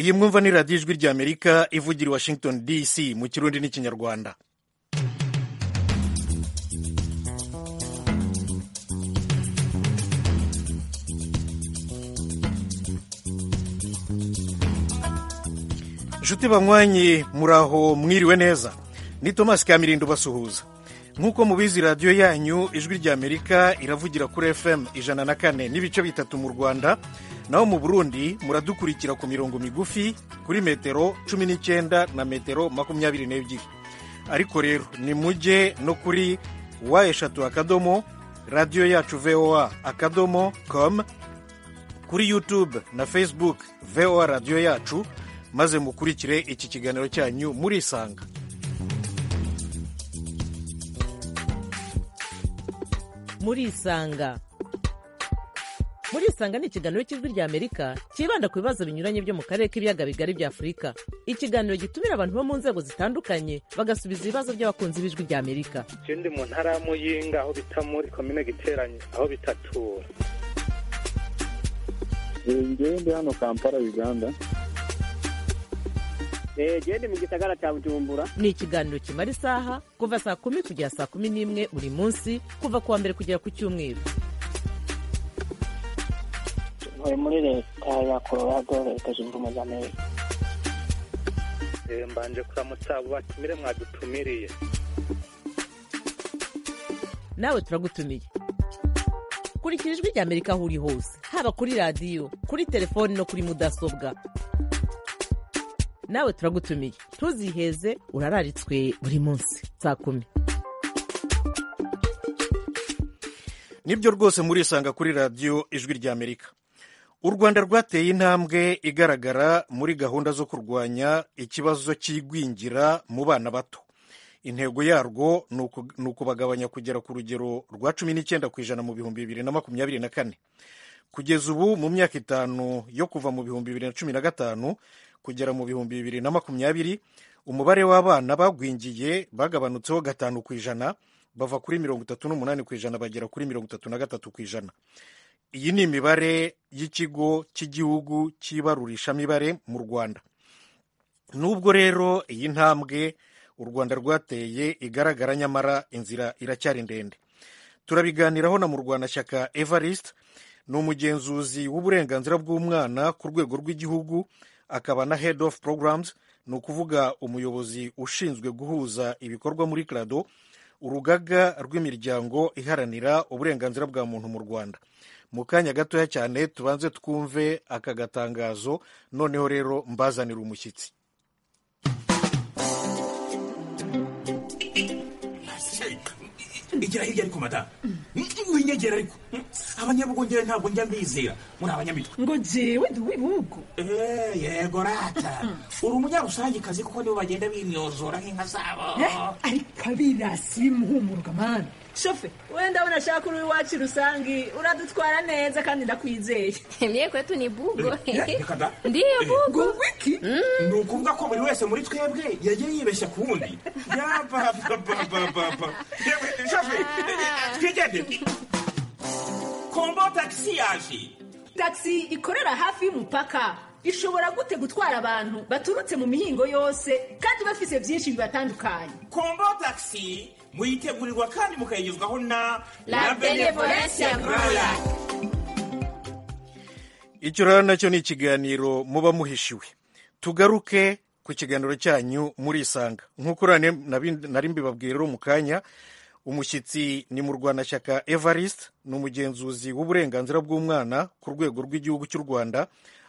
iyi mwumva ni radiyo ijwi rya amerika ivugira i washington dc mu kirundi n'ikinyarwanda nshuti banywanyi muraho mwiriwe neza ni tomasi kamirindo basuhuza nk'uko mubizi radiyo yanyu ijwi rya amerika iravugira kuri fm ijana na kane n'ibice bitatu mu rwanda naho mu burundi muradukurikira ku mirongo migufi kuri metero cumi n'icyenda na metero makumyabiri n'ebyiri ariko rero ni mujye no kuri wa eshatu akadomo radiyo yacu voa akadomo com kuri youtube na facebook voa radiyo yacu maze mukurikire iki kiganiro cyanyu murisanga murisanga murisanga ni ikiganiro cy'ijwi rya amerika cyibanda ku bibazo binyuranye byo mu karere k'ibiyaga bigari bya afurika ikiganiro gitumira abantu bo mu nzego zitandukanye bagasubiza ibibazo by'abakunzi b'ijwi rya amerika Je ndi mu ntara ya Muyinga aho bita muri komine Giteranyi aho bitatura njyewe ndi hano kampala uganda gende mu gisagara cya bujumbura ni ikiganiro kimara isaha kuva saa kumi kugera saa kumi n'imwe buri munsi kuva ku wa mbere kugera ku cyumweru ntuye muri leta ya colorado leta zunze ubumwe za amerika Eh, mbanje kuramutsa abo batumire mwadutumiriye nawe turagutumiye kurikira ijwi rya amerika aho uri hose haba kuri radiyo kuri telefoni no kuri mudasobwa nawe turagutumiye ntuziheze urararitswe buri munsi saa kumi nibyo rwose murisanga kuri radiyo ijwi rya amerika u rwanda rwateye intambwe igaragara muri gahunda zo kurwanya ikibazo cy'igwingira mu bana bato intego yarwo ni uku- ni ukubagabanya kugera ku rugero rwa cumi n'icyenda ku ijana mu bihumbi bibiri na makumyabiri na kane kugeza ubu mu myaka itanu yo kuva mu bihumbi bibiri na cumi na gatanu kugera mu bihumbi bibiri na makumyabiri umubare w'abana bagwingiye bagabanutseho gatanu ku ijana bava kuri mirongo itatu n'umunani ku ijana bagera kuri mirongo itatu na gatatu ku ijana iyi ni imibare y'ikigo cy'igihugu cy'ibarurishamibare mu rwanda nubwo rero iyi ntambwe u rwanda rwateye igaragara nyamara inzira iracyari ndende turabiganiraho na murwanashyaka evariste ni umugenzuzi w'uburenganzira bw'umwana ku rwego rw'igihugu akaba na head of programs ni ukuvuga umuyobozi ushinzwe guhuza ibikorwa muri crado urugaga rw'imiryango iharanira uburenganzira bwa muntu mu rwanda mu kanya gatoya cyane tubanze twumve aka gatangazo noneho rero mbazanira umushyitsi igira hirya ariko madamu winyegera ariko abanyabugongera ntabwo njya mbizera muri abanyamitwe ngo jewe ndi uw'ibihugu Eh, yego rata uri umunyarusange kuko nibo bagenda binyozora nk'inka zabo ariko abirasi muhumuruka mana shofe wenda urashaka uri iwacu rusange uradutwara neza kandi ndakwizeye Mie kwetu ni bugo. Eh, reka da. Ndiyo bugo. wiki ni ukuvuga ko buri wese muri twebwe yagiye yibeshya ku wundi yabababababa Yewe, shafe eh, twigende kombo tagisi yaje tagisi ikorera hafi y'umupaka ishobora gute gutwara abantu baturutse mu mihingo yose kandi bafise byinshi bibatandukanye kombo tagisi muyitegurirwa kandi mukayigezwaho na La Benevolencia Royal. icyo rero nacyo ni ikiganiro muba muhishiwe tugaruke ku kiganiro cyanyu murisanga nk'uko uriya nabi- nari mbibabwiye rero mu kanya umushyitsi ni mu rwanashyaka evariste ni umugenzuzi w'uburenganzira bw'umwana ku rwego rw'igihugu cy'u rwanda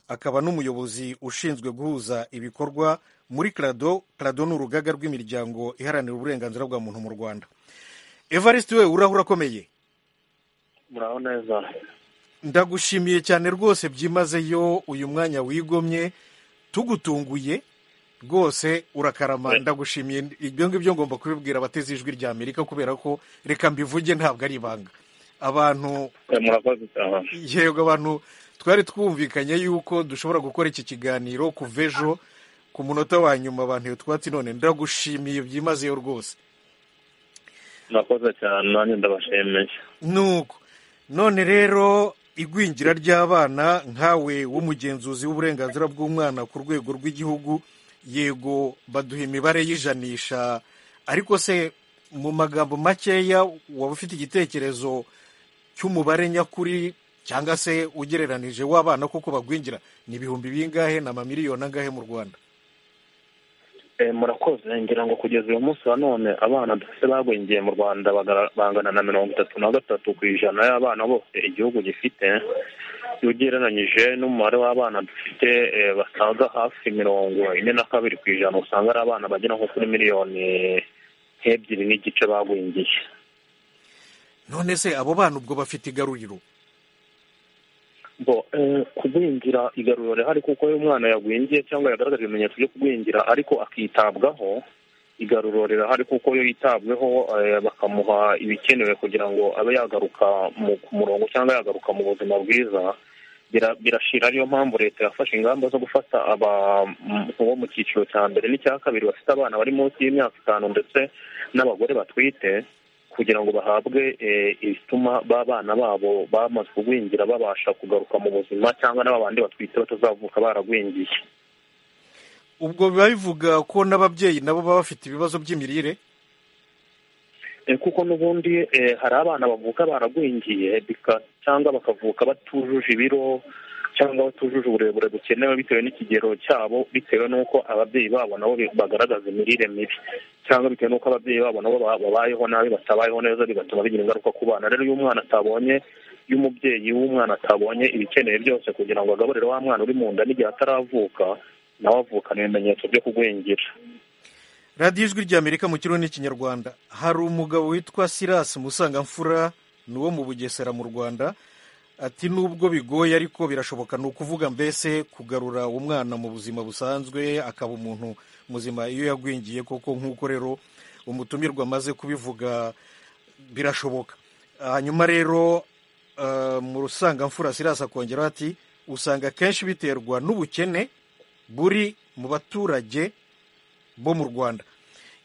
akaba n'umuyobozi ushinzwe guhuza ibikorwa muri crado crado ni urugaga rw'imiryango iharanira uburenganzira bwa muntu mu rwanda evariste we urahura akomeye muraho neza ndagushimiye cyane rwose byimazeyo uyu mwanya wigomye tugutunguye rwose urakarama ndagushimiye ibyo ngibyo ngomba kubibwira abateze ijwi rya amerika kubera ko reka mbivuge ntabwo ari ibanga abantu Eh, murakoze cyane yego abantu twari twumvikanye yuko dushobora gukora iki kiganiro kuva ejo ku munota wa nyuma abantu twatsi none ndagushimiye byimazeyo rwose murakoze cyane nanjye ndabashimiye nuko none rero igwingira ry'abana nkawe w'umugenzuzi w'uburenganzira bw'umwana ku rwego rw'igihugu yego baduha imibare y'ijanisha ariko se mu magambo makeya waba ufite igitekerezo cy'umubare nyakuri cyangwa se ugereranije w'abana kuko bagwingira ni ibihumbi bingahe ni amamiliyoni angahe mu rwanda Eh, murakoze ngira ngo kugeza uyu munsi wa none abana dufite bagwingiye mu rwanda bagara- bangana na mirongo itatu na gatatu ku ijana y'abana bose igihugu gifite iyo ugereranyije n'umubare w'abana dufite eh, basaga hafi mirongo ine na kabiri ku ijana usanga ari abana bagera nko kuri miliyoni nk'ebyiri n'igice bagwingiye none se abo bana ubwo bafite igaruriro bo eh, kugwingira igaruriro rihari kuko iyo umwana yagwingiye cyangwa yagaragaje ibimenyetso byo kugwingira ariko akitabwaho igaruriro rirahari kuko iyo yitabweho eh, bakamuha ibikenewe kugira ngo abe yagaruka mu ku murongo cyangwa yagaruka mu buzima bwiza bira- birashira ariyo mpamvu leta yafashe ingamba zo gufata aba m- bo mu cyiciro cya mbere n'icya kabiri bafite abana bari munsi y'imyaka itanu ndetse n'abagore batwite kugira ngo bahabwe eh, ibituma ba bana babo bamaze kugwingira babasha kugaruka mu buzima cyangwa n'aba bandi batwite batazavuka baragwingiye ubwo biba bivuga ko n'ababyeyi nabo baba bafite ibibazo by'imirire Eh, kuko n'ubundi eh, hari abana bavuka baragwingiye bika- cyangwa bakavuka batujuje ibiro cyangwa batujuje uburebure bukenewe bitewe n'ikigero cyabo bitewe n'uko ababyeyi babo nabo bi- bagaragaza imirire mibi cyangwa bitewe n'uko ababyeyi babo nabo ba- babayeho nabi batabayeho neza bigatuma bigira ingaruka ku bana rero iyo umwana atabonye iyo umubyeyi w'umwana atabonye ibikeneye byose kugira ngo agaburire wa mwana uri mu nda n'igihe ataravuka nawe avukana ibimenyetso byo kugwingira radiyo ijwi ry'amerika mu kirundi n'ikinyarwanda hari umugabo witwa silas musangamfura ni uwo mu bugesera mu rwanda ati nubwo bigoye ariko birashoboka ni ukuvuga mbese kugarura umwana mu buzima busanzwe akaba umuntu muzima iyo yagwingiye koko nk'uko rero umutumirwa amaze kubivuga birashoboka hanyuma rero eh, mu rusangamfura silas akongeraho ati usanga akenshi biterwa n'ubukene buri mu baturage bo mu rwanda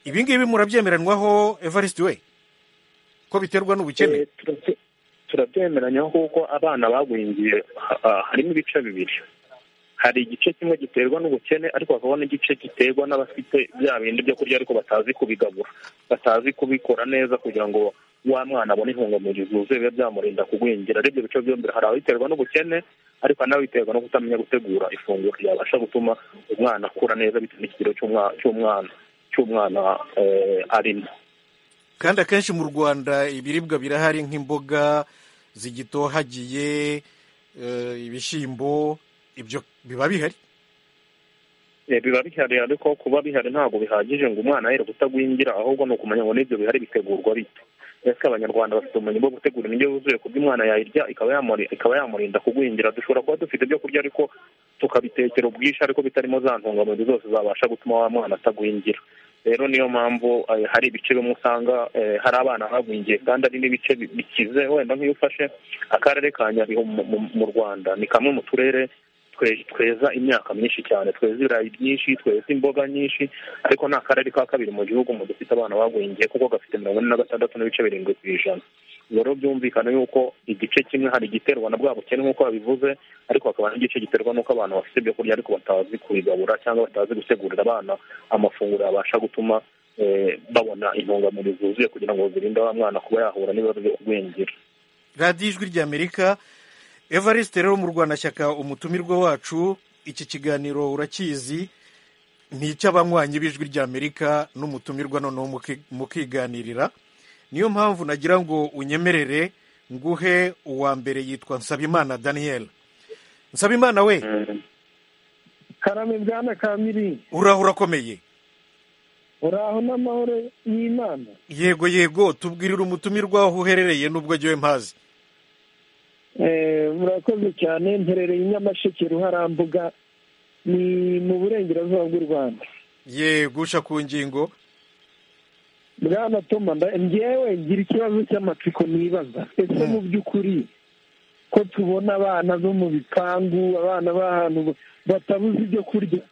ibi ngibi murabyemeranwaho evariste we ko biterwa n'ubukene Eh, turabye- turabyemeranya kuko abana bagwingiye ha- ha- harimo ibice bibiri hari igice kimwe giterwa n'ubukene ariko hakaba n'igice giterwa n'abafite bya bindi byo kurya ariko batazi kubigabura batazi kubikora neza kugira ngo wa mwana abone intungamubiri zuzuye bibe byamurinda kugwingira ari ibyo bice byombi hari ababiterwa n'ubukene ariko hari n'ababiterwa no kutamenya gutegura ifunguro ryabasha gutuma umwana akura neza bitewe n'ikigero cy'umwa- cy'umwana cy'umwana eh, arimo kandi akenshi mu rwanda ibiribwa birahari nk'imboga zigitohagiye eh, ibishyimbo ibyo biba bihari Eh, biba bihari ariko kuba bihari ntabwo bihagije ngo umwana yere kutagwingira ahubwo ni ukumenya ngo n'ibyo bihari bitegurwa bite ese abanyarwanda bafite ubumenyi bwo gutegura indyo yuzuye ku buryo umwana yayirya ikaba yamuri- ikaba yamurinda kugwingira dushobora kuba dufite ibyo kurya ariko tukabitekera ubwinshi ariko bitarimo za ntungamubiri zose zabasha gutuma wa mwana atagwingira rero niyo mpamvu eh, hari ibice bimwe usanga eh, hari abana bagwingiye kandi ari n'ibice bi- bikize wenda nk'iyo ufashe akarere ka nyabihu mu- mu- mu rwanda ni kamwe mu turere twe- tweza imyaka myinshi cyane tweza ibirayi byinshi tweza imboga nyinshi ariko nta karere ka kabiri mu gihugu mu dufite abana bagwingiye kuko gafite mirongo ine na gatandatu n'ibice birindwi ku ijana ubwo rero byumvikana yuko igice kimwe hari igiterwa na bwa bukene nk'uko babivuze ariko hakaba n'igice giterwa n'uko abantu bafite ibyo kurya ariko batazi kubigabura cyangwa batazi gutegurira abana amafunguro yabasha gutuma eh, babona intungamubiri zuzuye kugira ngo zirinde wa mwana kuba yahura n'ibibazo byo kugwingira radiyo ijwi ry'amerika evariste rero mu rwanda shyaka umutumirwa wacu iki kiganiro urakizi ni icy'abanywanyi b'ijwi ry'amerika n'umutumirwa noneho muki- mukiganirira niyo mpamvu nagira ngo unyemerere nguhe uwa mbere yitwa nsabimana daniel nsabimana we karame bwana kamiri uraho urakomeye uraho n'amahoro y'imana yego yego tubwirire umutumirwa aho uherereye n'ubwo jyewe mpazi Eh, murakoze cyane mperereye i nyamasheke ruharambuga ni mu burengerazuba bw'u rwanda yego usha ku ngingo bwana toma nda- njyewe ngira ikibazo cy'amatsiko nibaza ese mu by'ukuri ko tubona abana bo mu bipangu abana b'ahantu batabuze ibyo kurya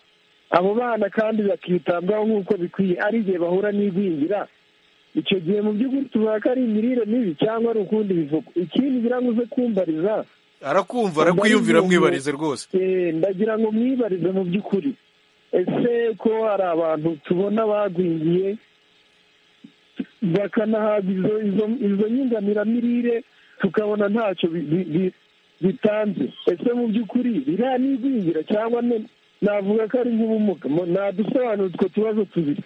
abo bana kandi bakitabwaho nk'uko bikwiye ari igihe bahura n'igwingira icyo gihe mu by'ukuri tuvuga ko ari imirire mibi cyangwa ari ukundi bivuga ikindi ngira ngo uze kumbariza arakumva arakwiyumvira mwibarize rwose ndagira ngo mwibarize mu by'ukuri ese ko hari abantu tubona bagwingiye bakanahabwa izo izo izo nyunganiramirire tukabona ntacyo bi- bi- bi- bitanze ese mu by'ukuri biriya ni igwingira cyangwa ne- navuga ko ari nk'ubumuga Mo- nadusobanurire utwo tubazo tubiri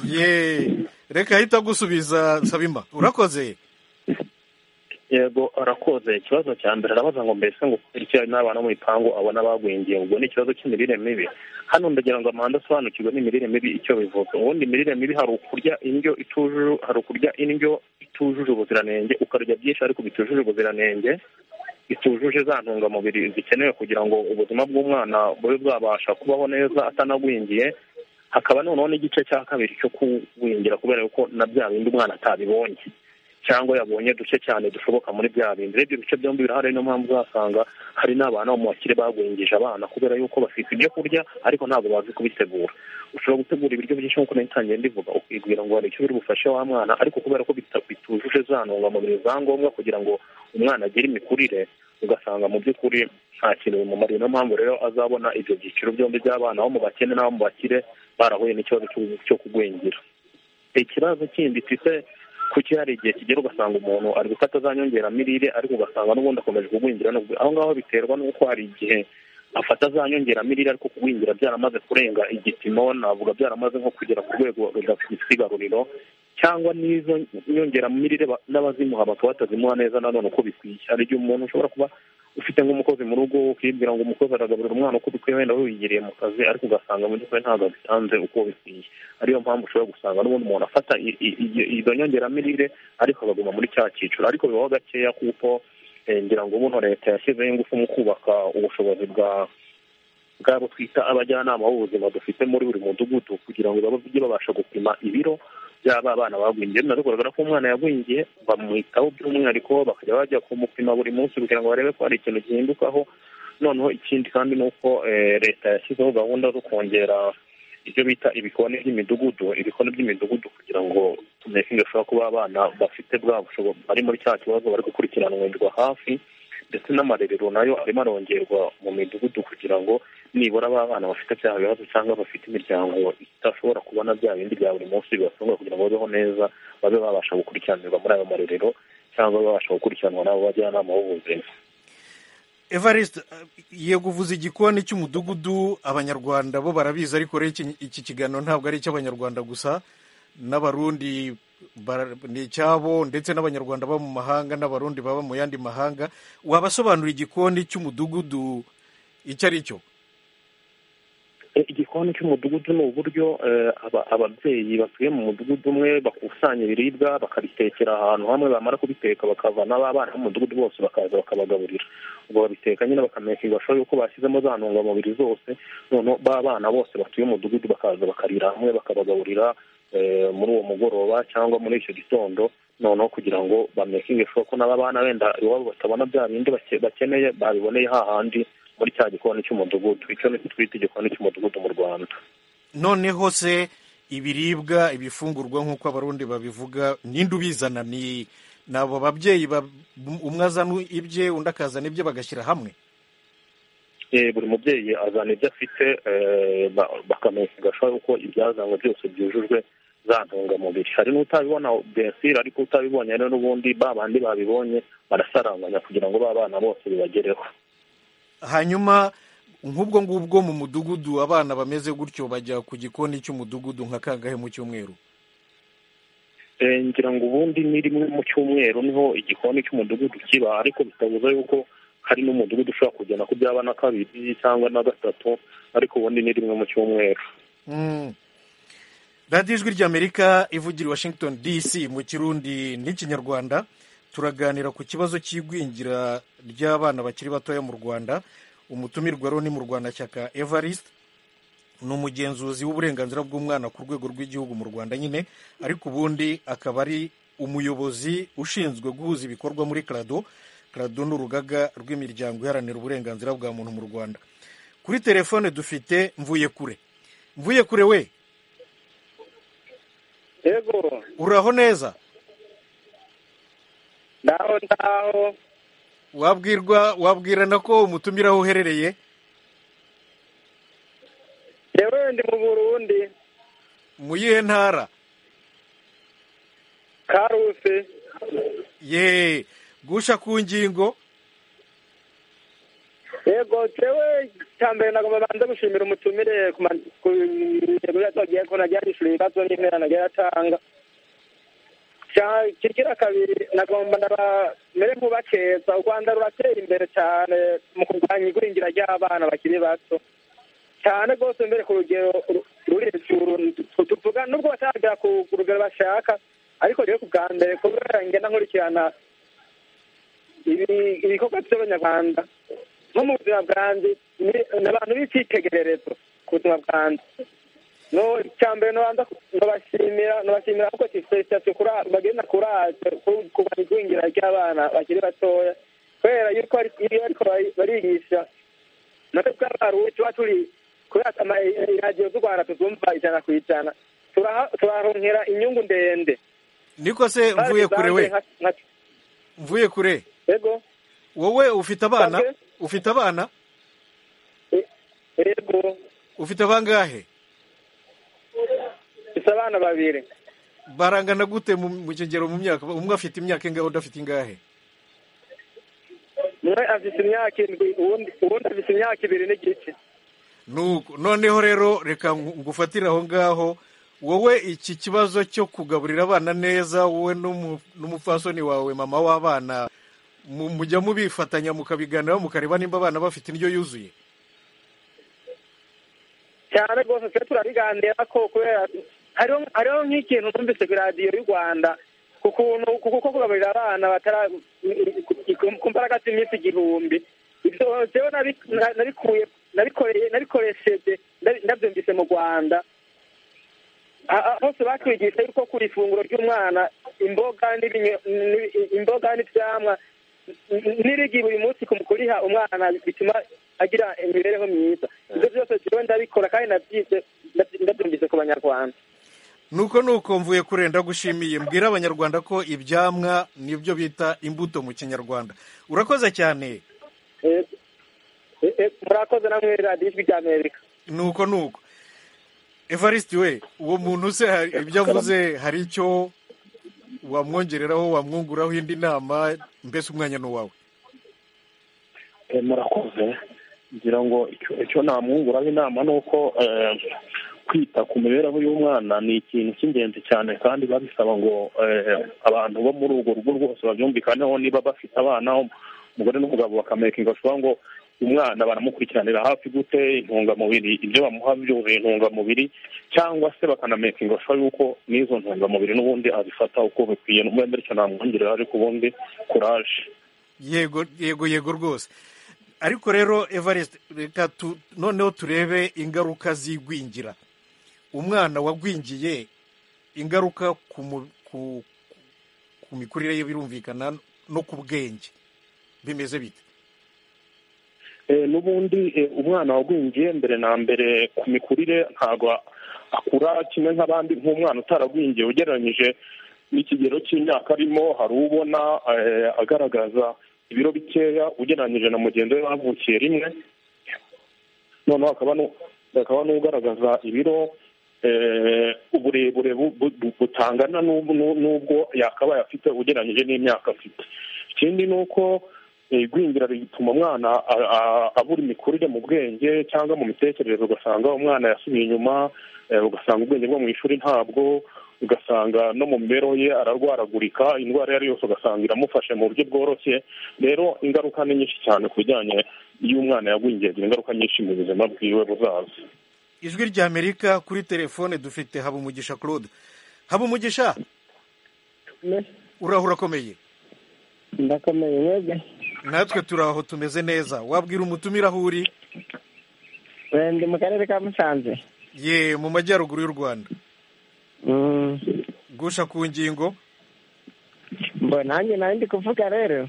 ye reka ahita agusubiza sabima urakoze yego arakoze ikibazo cya mbere arabaza ngo mbese ngo kubera iki hari n'abana bo mu bipangu abona bagwingiye ubwo ni ikibazo cy'imirire mibi hano ndagira ngo amahanga asobanukirwe n'imirire mibi icyo bivuga ubundi imirire mibi hari ukurya indyo itujuje hari ukurya indyo itujuje ubuziranenge ukarya byinshi ariko bitujuje ubuziranenge bitujuje za ntungamubiri zikenewe kugira ngo ubuzima bw'umwana bube bwabasha kubaho neza atanagwingiye hakaba noneho n'igice cya kabiri cyo kugwingira kubera yuko na bya bindi umwana atabibonye cyangwa yabonye duce cyane dushoboka muri bya bindi rero ibyo bice byombi birahari niyo mpamvu uzasanga hari n'abana bo mu bakire bagwingije abana kubera yuko bafite ibyo kurya ariko ntabwo bazi kubitegura ushobora gutegura ibiryo byinshi nk'uko nari ntangiye ndivuga ukibwira ngo hari icyo biri bufashe wa mwana ariko kubera ko bita- bitujuje za ntungamubiri za ngombwa kugira ngo umwana agire imikurire ugasanga mu by'ukuri nta kintu bimumariye niyo mpamvu rero azabona ibyo byiciro byombi by'abana bo mu bakene n'abo mu bakire barahuye n'ikibazo cyo- cyo kugwingira ikibazo kindi twite kuki hari igihe kigera ugasanga umuntu ari gufata za nyongeramirire ariko ugasanga n'ubundi akomeje kugwingira n'ubwo aho ngaho biterwa n'uko hari igihe afata za nyongeramirire ariko kugwingira byaramaze kurenga igipimo navuga byaramaze nko kugera ku rwego rw'isigaruriro cyangwa n'izo nyongeramirire ba- n'abazimuha bakaba batazimuha neza nanone uko bikwiye hari igihe umuntu ushobora kuba ufite nk'umukozi mu rugo ukibwira ngo umukozi aragaburira umwana uko bikwiye wenda wiyigiriye mu kazi ariko ugasanga mu by'ukuri ntabwo abitanze uko bikwiye ariyo mpamvu ushobora gusanga n'ubundi umuntu afata i- i- i- izo nyongeramirire ariko akaguma muri cya cyiciro ariko bibaho gakeya kuko eh, ngira ngo buno leta yashyizeho ingufu mu kubaka ubushobozi bwa bwabo twita abajyanama b'ubuzima dufite muri buri mudugudu kugira ngo bajye babasha gupima ibiro by'aba bana bagwingiye binagaragara ko umwana yagwingiye bamwitaho by'umwihariko bakajya bajya kumupima buri munsi kugira ngo barebe ko hari ikintu gihindukaho noneho ikindi kandi ni uko eh, leta yashyizeho gahunda zo kongera ibyo bita ibikoni by'imidugudu ibikoni by'imidugudu kugira ngo tumekinge bashobora kuba abana bafite bwa bushobozi bari muri cya kibazo bari gukurikiranirwa hafi ndetse n'amarerero nayo arimo arongerwa mu midugudu kugira ngo nibura ba bana bafite bya bibazo cyangwa bafite imiryango idashobora kubona bya bindi bya buri munsi bibatunga kugira ngo babeho neza babe babasha gukurikiranirwa muri ayo marerero cyangwa babasha gukurikiranwa n'abo bajyanama b'ubuzima evariste yego uvuze igikoni cy'umudugudu abanyarwanda bo barabizi ariko rero iki- iki kiganiro ntabwo ari icy'abanyarwanda gusa n'abarundi bara- ni icyabo ndetse n'abanyarwanda baba mu mahanga n'abarundi baba mu yandi mahanga wabasobanura igikoni cy'umudugudu icyo ari cyo E, igikoni cy'umudugudu ni uburyo eh, aba- ababyeyi batuye mu mudugudu umwe bakusanya ibiribwa bakabitekera ahantu hamwe bamara kubiteka bakavana ba bana b'umudugudu bose bakaza bakabagaburira ubwo babiteka nyine bakamekinga bashoboye yuko bashyizemo za ntungamubiri zose noneho ba bana bose batuye umudugudu bakaza bakarira hamwe bakabagaburira eh, muri uwo mugoroba cyangwa muri icyo gitondo noneho kugira ngo bamekinge sure ko n'aba bana wenda iwabo batabona bya bindi bake- bakeneye babiboneye hahandi muri cya gikoni cy'umudugudu icyo ni cyo twita igikoni cy'umudugudu mu rwanda noneho se ibiribwa ibifungurwa nk'uko abarundi babivuga ninde ubizana ni ni abo babyeyi ba- umwe azana ibye undi akazana ibye bagashyira hamwe Eh, buri mubyeyi azana ibyo afite eh, ba- bakamenya ashobora yuko ibyazanwe byose byujujwe za ntungamubiri hari n'utabibona bensire ariko utabibonye rero n'ubundi ba bandi babibonye barasaranganya kugira ngo ba bana bose bibagereho hanyuma nk'ubwo ngubwo mu mudugudu abana bameze gutyo bajya ku gikoni cy'umudugudu nka kangahe mu cyumweru Eh, ngira ngo ubundi ni rimwe mu cyumweru niho igikoni cy'umudugudu kiba ariko bitabuza yuko hari n'umudugudu ushobora kugena ku byaba na kabiri cyangwa na gatatu ariko ubundi ni rimwe mu cyumweru Mm. radiyo ijwi ry'amerika ivugira i washington dc mu kirundi n'ikinyarwanda turaganira ku kibazo cy'igwingira ry'abana bakiri batoya mu rwanda umutumirwa rero ni mu rwandashyaka evariste ni umugenzuzi w'uburenganzira bw'umwana ku rwego rw'igihugu mu rwanda nyine ariko ubundi akaba ari umuyobozi ushinzwe guhuza ibikorwa muri karado karado ni urugaga rw'imiryango iharanira uburenganzira bwa muntu mu rwanda kuri telefone dufite mvuye kure mvuye kure we yego uraho neza ndaho ndaho wabwirwa wabwirana ko umutumira aho uherereye yewe ndi mu burundi mu yihe ntara karuse ye gusha ku ngingo yego jewe cya mbere nagomba banza gushimira umutumire ku ma- ku ntego yatagiye ko nagiye yishyura ibibazo n'intera nagiye atanga kigira kabiri nagomba ndaba mere nk'ubakeza u rwanda ruratera imbere cyane mu kurwanya igwingira ry'abana bakiri bato cyane rwose mbere ku rugero ru- ruri hejuru tuvuga nubwo bataragera ku ku rugero bashaka ariko rero ku bwa mbere kubera ngenda nkurikirana ibi- ibikorwa by'abanyarwanda nko mu buzima bwanjye ni- ni abantu b'icyitegererezo ku buzima bwanjye no icya mbere nobanza ndabashimira ndabashimira kuko felicitasiyo kura- bagenda kuraje ku- kurwanya igwingira ry'abana bakiri batoya kubera yuko ari- iyo ariko bari- barigisha natwe tw'abarundi tuba turi kubera ama- iradiyo z'u rwanda tuzumva ijana ku ijana turaha- turaronkera inyungu ndende niko se mvuye kure we mvuye kure yego wowe ufite abana ufite abana yego ufite abangahe ufite abana babiri barangana gute mu- mu kigero mu myaka umwe afite imyaka ingahe undi afite ingahe umwe afite imyaka indwi uwundi uwundi afite imyaka ibiri n'igice Nuko noneho rero reka ngu- ngufatire aho ngaho wowe iki kibazo cyo kugaburira abana neza wowe n'umu- n'umupfasoni wawe mama w'abana mu- mujya mubifatanya mukabiganiraho mukareba nimba abana bafite indyo yuzuye cyane rwose twe turabiganira ko kubera hariho hariho nk'ikintu numvise ku iradiyo y'u rwanda ku kuntu ku kuko kugaburira abana batara ku mbaraga z'iminsi igihumbi ibyo jewe nabi- na- nabikuye nabikoreye nabikoresheje ndabi- ndabyumvise mu rwanda A- a- bose batwigisha yuko ku ifunguro ry'umwana imboga n'ibinyo- n'i- imboga n'ibyamwa n- n'irigi buri munsi ku- kuriha umwana bituma agira imibereho myiza ibyo byose jewe ndabikora kandi nabyize ndaby- ndabyumvise ku banyarwanda nuko nuko mvuye kure ndagushimiye mbwira abanyarwanda ko ibyamwa nibyo bita imbuto mu kinyarwanda urakoze cyane Eh, eh, eh, murakoze namwe radiyo ijwi rya amerika nuko nuko evariste we uwo muntu se hari ibyo avuze hari icyo wamwongereraho wamwunguraho indi nama mbese umwanya ni uwawe Eh, murakoze ngira ngo icyo- icyo namwunguraho inama ni uko eh, kwita ku mibereho y'umwana ni ikintu cy'ingenzi cyane kandi biba bisaba ngo eh, abantu bo muri urwo rugo rwose babyumvikaneho niba bafite abana umugore n'umugabo bakamekinga bashoboye ngo umwana baramukurikiranira hafi gute intungamubiri ibyo bamuha byuzuye intungamubiri cyangwa se bakanamekinga bashoboye yuko n'izo ntungamubiri n'ubundi azifata uko bikwiye n'umwenda icyo namwongerera ariko ubundi kuraje yego yego yego rwose ariko rero evariste reka tu- noneho turebe ingaruka z'igwingira umwana wagwingiye ingaruka ku mu- ku- ku mikurire ye birumvikana no ku bwenge bimeze bite Eh, n'ubundi eh, umwana wagwingiye mbere na mbere ku mikurire ntabwo akura kimwe nk'abandi nk'umwana utaragwingiye ugereranyije n'ikigero cy'imyaka arimo hari ubona eh, agaragaza ibiro bikeya ugereranyije na mugenzi we bavukiye rimwe noneho hakaba nu- hakaba n'ugaragaza ibiro eh, uburebure bu- bu- bu- butangana n'ub- n'u- n'ubwo yakabaye afite ugereranyije n'imyaka afite ikindi ni uko eh, igwingira rituma umwana a- a- abura imikurire mu bwenge cyangwa mu mitekerereze ugasanga umwana yasubiye inyuma eh, ugasanga ubwenge bwo mu ishuri ntabwo ugasanga no mu mibereho ye ararwaragurika indwara iyo ari yose ugasanga iramufashe mu buryo bworoshye rero ingaruka ni nyinshi cyane ku bijyanye iyo umwana yagwingiye agira ingaruka nyinshi mu buzima bwiwe buzaza ijwi rya amerika kuri telefone dufite habumugisha claude habumugisha uraho urakomeye ndakomeye mwebwe natwe turi aho tumeze neza wabwira umutumira aho uri Eh, ndi mu karere ka musanze ye mu majyaruguru y'u rwanda Mm, gusha ku ngingo mbo nanjye nawe ndi kuvuga rero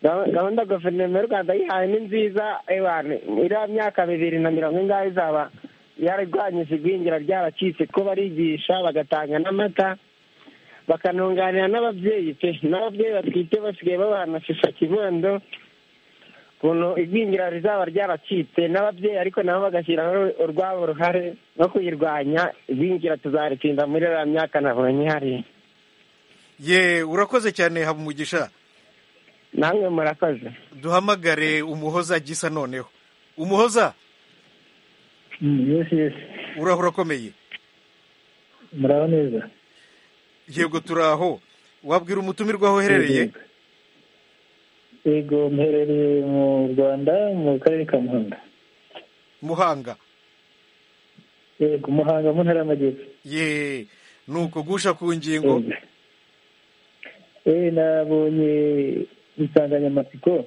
Gahu- gahunda guverinoma y'u rwanda yihaye ni nziza ewana iriya myaka bibiri na mirongo ingahe izaba yararwanyije igwingira ryaracitse ko barigisha bagatanga n'amata bakanunganira n'ababyeyi pe n'ababyeyi batwite basigaye babana sisa kibondo ukuntu igwingira rizaba ryaracitse n'ababyeyi ariko nabo bagashyiraho urwabo ruhare no kuyirwanya igwingira tuzaritsinda muri iriya myaka nabonye hariya ye urakoze cyane habumugisha namwe murakoze duhamagare umuhoza gisa noneho umuhoza uraho urakomeye muraho neza yego turaho wabwira umutumirwa aho uherereye yego mherereye mu rwanda mu karere ka muhanga muhanga yego muhanga mu ntara y'amajyepfo ye ni ukugusha ku ngingo eee nabonye insanganyamatsiko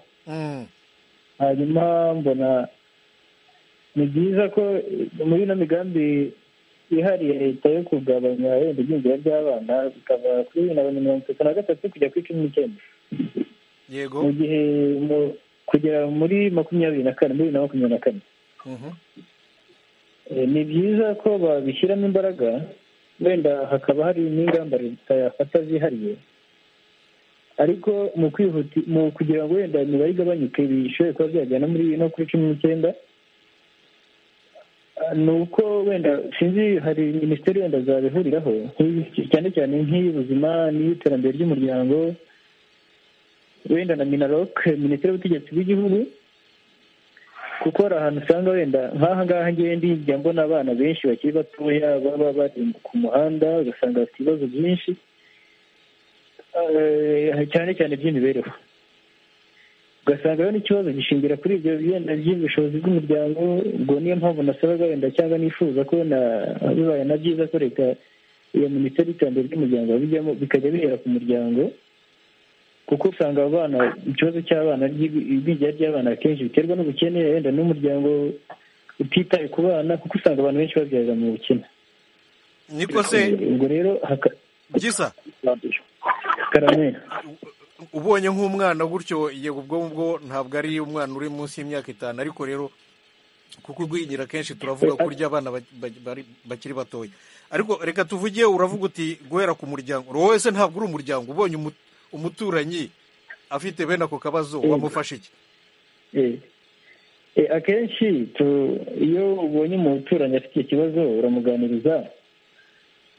hanyuma mbona ni byiza ko muri ino migambi yihariye leta yo kugabanya wenda igwingira ry'abana bikava kuri bibiri na mirongo itatu na gatatu kujya kuri cumi n'icyenda yego mu gihe mu- kugera muri makumyabiri na kane muri bibiri na makumyabiri na kane Eh, ni byiza ko babishyiramo imbaraga wenda hakaba hari n'ingamba leta yafata zihariye ariko mu kwihuti mu kugira ngo wenda imibare igabanyuke bishobore kuba byagera no muri no kuri cumi n'icyenda Ah, ni uko wenda sinzi hari minisiteri wenda zabihuriraho nk'iyi- cyane cyane nk'iy'ubuzima n'iy'iterambere ry'umuryango wenda na minarok minisiteri y'ubutegetsi bw'igihugu kuko hari ahantu usanga wenda nk'aha ngaha ngewe ndijya mbona abana benshi bakiri batoya baba baremba ku muhanda ugasanga bafite ibibazo byinshi eh, cyane cyane by'imibereho ugasanga rero n'ikibazo gishingira kuri ibyo byenda by'ubushobozi bw'umuryango ubwo niyo mpamvu nasabaga wenda cyangwa nifuza ko na bibaye na byiza ko leta iyo minisiteri y'iterambere ry'umuryango bijyamo bikajya bihera ku muryango kuko usanga abana ikibazo cy'abana ry'igwi- igwingira ry'abana akenshi biterwa n'ubukene wenda n'umuryango utitaye ku bana kuko usanga abantu benshi babyarira mu bukene niko se ubwo rero haka- gisa karamera ubonye nk'umwana gutyo yego ubwo bwo ntabwo ari umwana uri munsi y'imyaka itanu ariko rero kuko urwingira kenshi turavuga ko urya abana ba- ba- bari- bakiri batoya ariko reka tuvuge uravuga uti guhera ku muryango uwo wese ntabwo uri umuryango ubonye umu- umuturanyi afite bene ako kabazo Yego. wamufasha iki Eh, eh, akenshi tu- iyo ubonye umuturanyi afite icyo kibazo uramuganiriza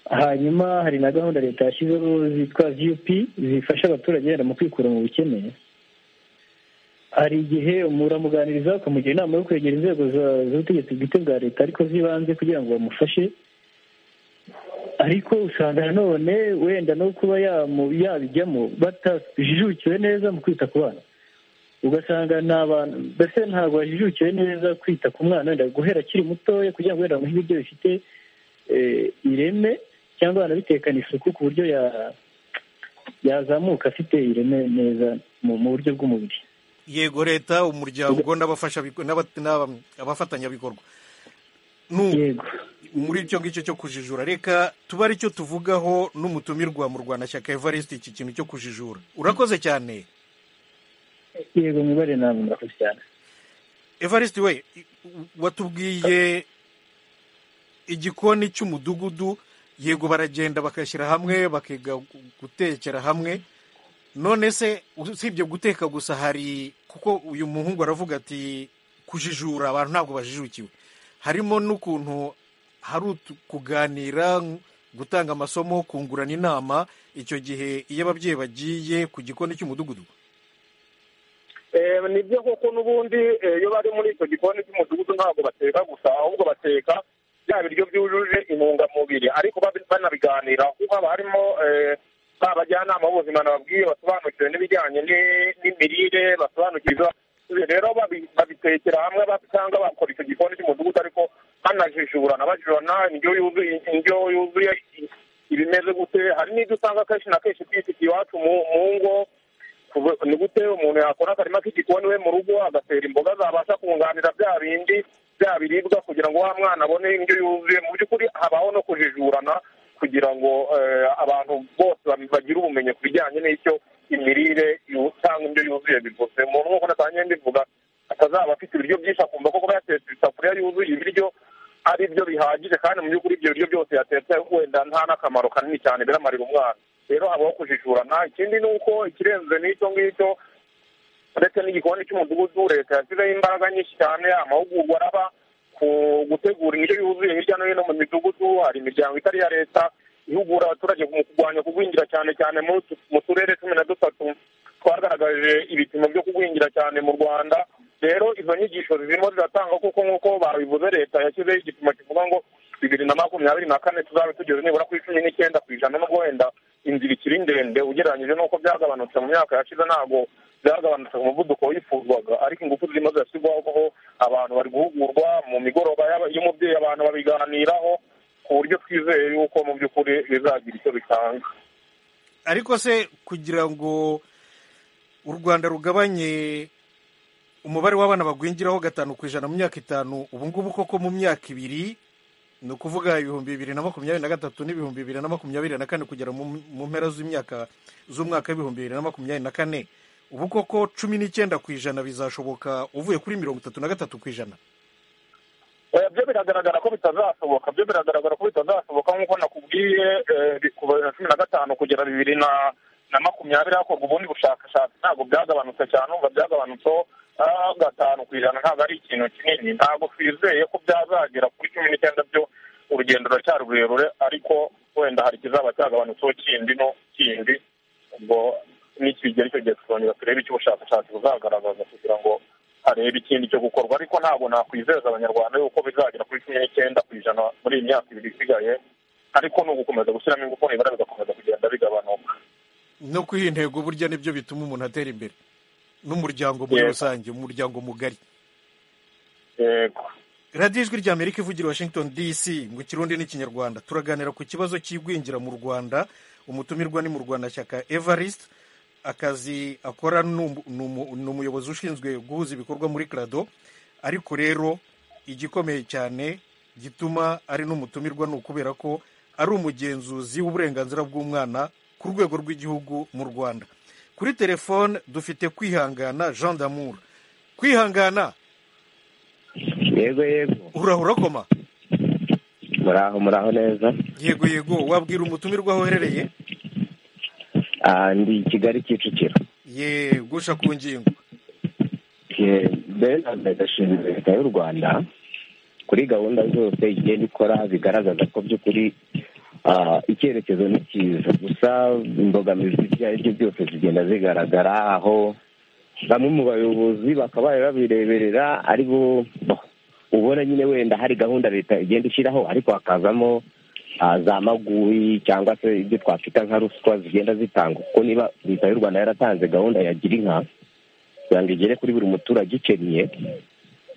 hanyuma hari na gahunda leta yashyizeho zitwa vup zifasha abaturage wenda mu kwikura mu bukene hari igihe umu- uramuganiriza ukamugira inama yo kwegera inzego za- z'ubutegetsi bwite bwa leta ariko z'ibanze kugira ngo bamufashe ariko usanga nanone wenda no kuba yamu- yabijyamo batajijukiwe neza mu kwita ku bana ugasanga ni abantu mbese ntabwo bajijukiwe neza kwita ku mwana wenda guhera akiri mutoya kugira ngo wenda bamuhe ibiryo bifite eh, ireme cyangwa banabitekana isuku ku buryo ya- yazamuka afite ireme neza mu mu buryo bw'umubiri yego leta umuryango n'abafasha n'aba- n'aba- abafatanyabikorwa Nu- muri icyo ngicyo cyo kujijura reka tuba aricyo tuvugaho n'umutumirwa mu rwanda shyaka evariste iki kintu cyo kujijura urakoze cyane yego mibare namwe murakoze cyane evariste we i- watubwiye igikoni cy'umudugudu yego baragenda bagashyira hamwe bakiga gu- gutekera hamwe none se usibye guteka gusa hari kuko uyu muhungu aravuga ati kujijura abantu ntabwo bajijukiwe harimo n'ukuntu hari utu- kuganira gutanga amasomo kungurana inama icyo gihe iyo ababyeyi bagiye ku gikoni cy'umudugudu Eh, ni byo koko n'ubundi eh, iyo bari muri icyo gikoni cy'umudugudu ntabwo bateka gusa ahubwo bateka bya biryo byujuje intungamubiri ariko babi- banabiganira kuko haba harimo eh, ba bajyanama b'ubuzima nababwiye basobanukiwe n'ibijyanye ni- n'imirire basobanukirwa Ibi rero babi- babitekera hamwe ba- cyangwa bakora icyo gikoni cy'umudugudu ariko banajijurana bajurana indyo yuzuye indyo yuzuye ibimeze gute hari n'ibyo usanga kenshi na kenshi twifitiye iwacu mu mu ngo Kuva- ni gute umuntu yakora akarima k'igikoni we mu rugo agatera imboga zabasha kunganira bya bindi bya biribwa kugira ngo wa mwana abone indyo yuzuye mu by'ukuri habaho no kujijurana kugira ngo eh, abantu bose ba- bagire ubumenyi ku bijyanye n'icyo imirire yu- cyangwa indyo yuzuye bivuze umuntu nk'uko natangiye mbivuga atazaba afite ibiryo byinshi akumva ko kuba yatetse isafuriya yuzuye ibiryo ari byo bihagije kandi mu by'ukuri ibyo biryo byose yatetse wenda nta n'akamaro kanini cyane biramarira umwana rero habaho kujijurana ikindi ni uko ikirenze n'icyo ngicyo ndetse n'igikoni cy'umudugudu leta yashyizeho imbaraga nyinshi cyane amahugurwa araba ku gutegura indyo yuzuye hirya no hino mu midugudu hari imiryango itari iya leta ihugura abaturage mu kurwanya kugwingira cyane cyane muri utu- mu turere cumi na dutatu twagaragaje ibipimo byo kugwingira cyane mu rwanda rero izo nyigisho zirimo ziratangwa kuko nk'uko babivuze leta yashyizeho igipimo kivuga ngo bibiri na makumyabiri na kane tuzabe tugeze nibura ku icumi n'icyenda ku ijana nubwo wenda inzira ikiri ndende ugereranyije n'uko byagabanutse mu myaka yashize ntabwo byagabanutse ku muvuduko wifuzwaga ariko ingufu zirimo zirashyirwaho kuko abantu bari guhugurwa mu migoroba y'aba- y'umubyeyi abantu babiganiraho ku buryo twizeye yuko mu by'ukuri bizagira icyo bitanga ariko se kugira ngo u rwanda rugabanye umubare w'abana bagwingiraho gatanu ku ijana mu myaka itanu ubu ngubu koko mu myaka ibiri ni ukuvuga ibihumbi bibiri na makumyabiri na gatatu n'ibihumbi bibiri na makumyabiri na kane kugera mu mu mpera z'imyaka z'umwaka w'ibihumbi bibiri na makumyabiri na kane ubu koko cumi n'icyenda ku ijana bizashoboka uvuye kuri mirongo itatu na gatatu ku ijana oya byo biragaragara ko bitazashoboka byo biragaragara ko bitazashoboka nk'uko nakubwiye eh, bi- kuva bibiri na cumi na gatanu kugera bibiri na na makumyabiri hakorwa ubundi bushakashatsi ntabwo byagabanutse cyane umva byagabanutseho ah, gatanu ku ijana ntabwo ari ikintu kinini ntabwo twizeye ko byazagera kuri cumi n'icyenda byo urugendo ruracyari rurerure ariko wenda hari ikizaba cyagabanutseho kindi no kindi ubwo nikigera icyo gihe tukongera turebe icyo ubushakashatsi buzagaragaza kugira ngo harebe ikindi cyo gukorwa ariko ntabwo nakwizeza abanyarwanda yuko bizagera kuri cumi n'icyenda ku ijana muri iyi myaka ibiri isigaye ariko ni ugukomeza gushyiramo ingufu nibura bigakomeza kugenda bigabanuka no kwiha intego burya nibyo bituma umuntu atera imbere n'umuryango muri Yego. rusange umuryango mugari yego radiyo ijwi rya amerika ivugira i washington dc ngo ikirundi n'ikinyarwanda turaganira ku kibazo cy'igwingira mu rwanda umutumirwa ni mu rwanda shyaka evariste akazi akora ni umu- ni umu- ni umuyobozi ushinzwe guhuza ibikorwa muri crado ariko rero igikomeye cyane gituma ari n'umutumirwa ni ukubera ko ari umugenzuzi w'uburenganzira bw'umwana ku rwego rw'igihugu mu rwanda kuri telefone dufite kwihangana jean d'amour kwihangana yego yego urahura urakoma muraho muraho neza yego yego wabwira umutumirwa aho uherereye Ah, ndi i kigali kicukiro ye gusha ku ngingo Eh, Bernard ashinzwe leta y'u rwanda kuri gahunda zose igenda ikora bigaragaza ko by'ukuri ah, icyerekezo ni cyiza gusa imbogamizi ibyo ari byo byose zigenda zigaragara aho bamwe mu bayobozi bakabaye babireberera ari bo ubona nyine wenda hari gahunda leta igenda ishyiraho ariko hakazamo ah, za maguyi cyangwa se ibyo twakwita nka ruswa zigenda zitangwa kuko niba leta y'u rwanda yaratanze gahunda ya gira inka kugira ngo igere kuri buri muturage ukennye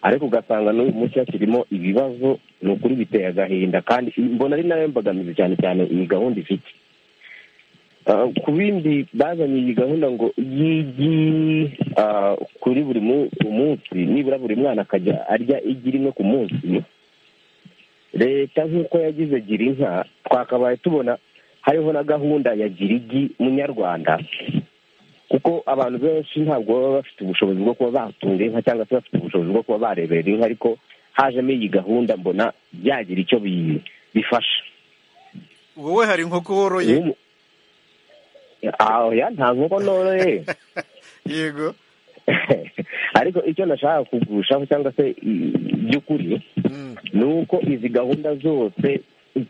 ariko ugasanga n'uyu munsi hakirimo ibibazo ni ukuri biteye agahinda kandi mbona ari nayo mbogamizi cyane cyane iyi gahunda ifite Ah, ku bindi bazanye iyi gahunda ngo igi ah, kuri buri mu- umunsi nibura buri mwana akajya arya igi rimwe ku munsi leta nk'uko yagize gira inka twakabaye tubona hariho na gahunda ya gira igi munyarwanda kuko abantu benshi ntabwo baba bafite ubushobozi bwo kuba batunga inka cyangwa se bafite ubushobozi bwo kuba bareberera inka ariko hajemo iyi gahunda mbona byagira icyo bi- bifasha wowe hari inkoko woroye Ah, oya nta nkoko noroye yego ariko icyo nashaka kugushaho cyangwa se i- by'ukuri ni uko izi gahunda zose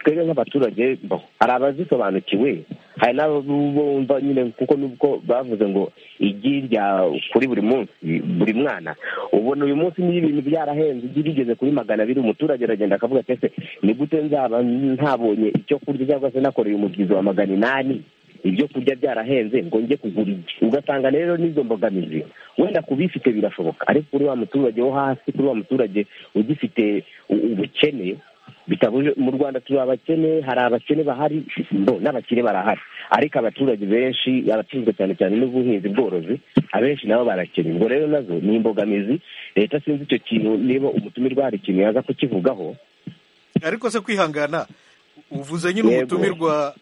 twebwe nk'abaturage bo, hari abazisobanukiwe hari n'abo bumva nyine kuko nubwo bavuze ngo igi rya kuri buri munsi buri mwana ubona uyu munsi niyo ibintu byarahenze igi rigeze kuri magana abiri umuturage aragenda akavuga ati ese ni gute nzaba ntabonye icyo kurya cyangwa se nakoreye umubyizi wa magana inani ibyo kurya byarahenze ngo njye kugura igi ugasanga rero n'izo mbogamizi wenda ku bifite birashoboka ariko kuri wa muturage wo hasi kuri wa muturage ugifite u- ubukene bitabuje mu rwanda turi abakene hari abakene bahari bo n'abakire barahari ariko abaturage benshi abatunzwe cyane cyane n'ubuhinzi bworozi abenshi nabo barakene ubwo rero nazo ni imbogamizi leta sinzi icyo kintu niba umutumirwa hari ikintu yaza kukivugaho ariko se kwihangana uvuze nyine Yego. umutumirwa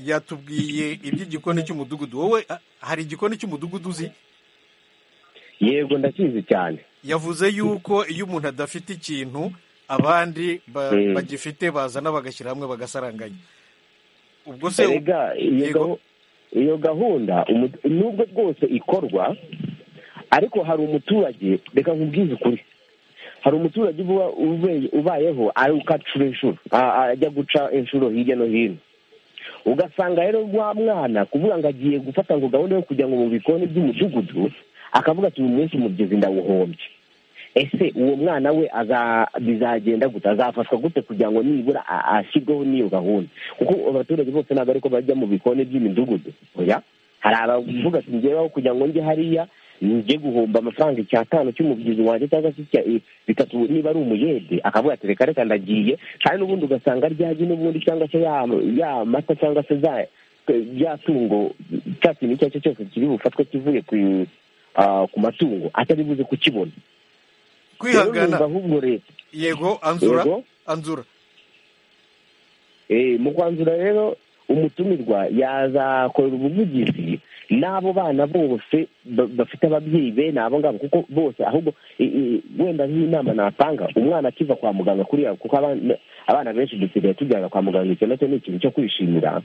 yatubwiye iby'igikoni cy'umudugudu wowe ah, hari igikoni cy'umudugudu uzi yego ndakizi cyane yavuze yuko iyo umuntu adafite ikintu abandi ba- Mm. bagifite bazana bagashyira hamwe bagasaranganya ubwo se Erega iyo Yego. gahu- iyo gahunda umu- nubwo rwose ikorwa ariko hari umuturage reka nkubwize ukuri hari umuturage uba- ube- ubayeho aruka acura inshuro a- a- ajya guca inshuro hirya no hino ugasanga rero wa mwana kuvuga ngo agiye gufata ngo gahunda yo kujya ngo mu bikoni by'umudugudu akavuga ati uyu munsi umugezi ndawuhombye ese uwo mwana we aza- bizagenda gute azafashwa gute kugira ngo nibura a- ashyirweho n'iyo gahunda kuko abaturage bose ntabwo ariko bajya mu bikoni by'imidugudu oya hari abavuga ati njyewe kugira ngo njye hariya njye guhomba amafaranga icyatanu cy'umubyizi wanjye cyangwa se icya i- bitatu niba ari umuyede akavuga ati reka reka ndagiye kandi n'ubundi ugasanga ryagi n'ubundi cyangwa se ya ya mata cyangwa se za rya tungo cya kintu icyo ari cyo cyose kiri bufatwe kivuye ku ah, ku matungo atari buze kukibona kwihangana Rero numva ahubwo leta yego anzura Yego. anzura Eh, mu kwanzura rero umutumirwa yazakorera ubuvugizi n'abo bana bose ba- bafite ababyeyi bene abo ngabo kuko bose ahubwo i- i- wenda nk'inama natanga umwana akiva kwa muganga kuriya kuko abana- abana benshi dusigaye tujyana kwa muganga icyo nacyo ni ikintu cyo kwishimira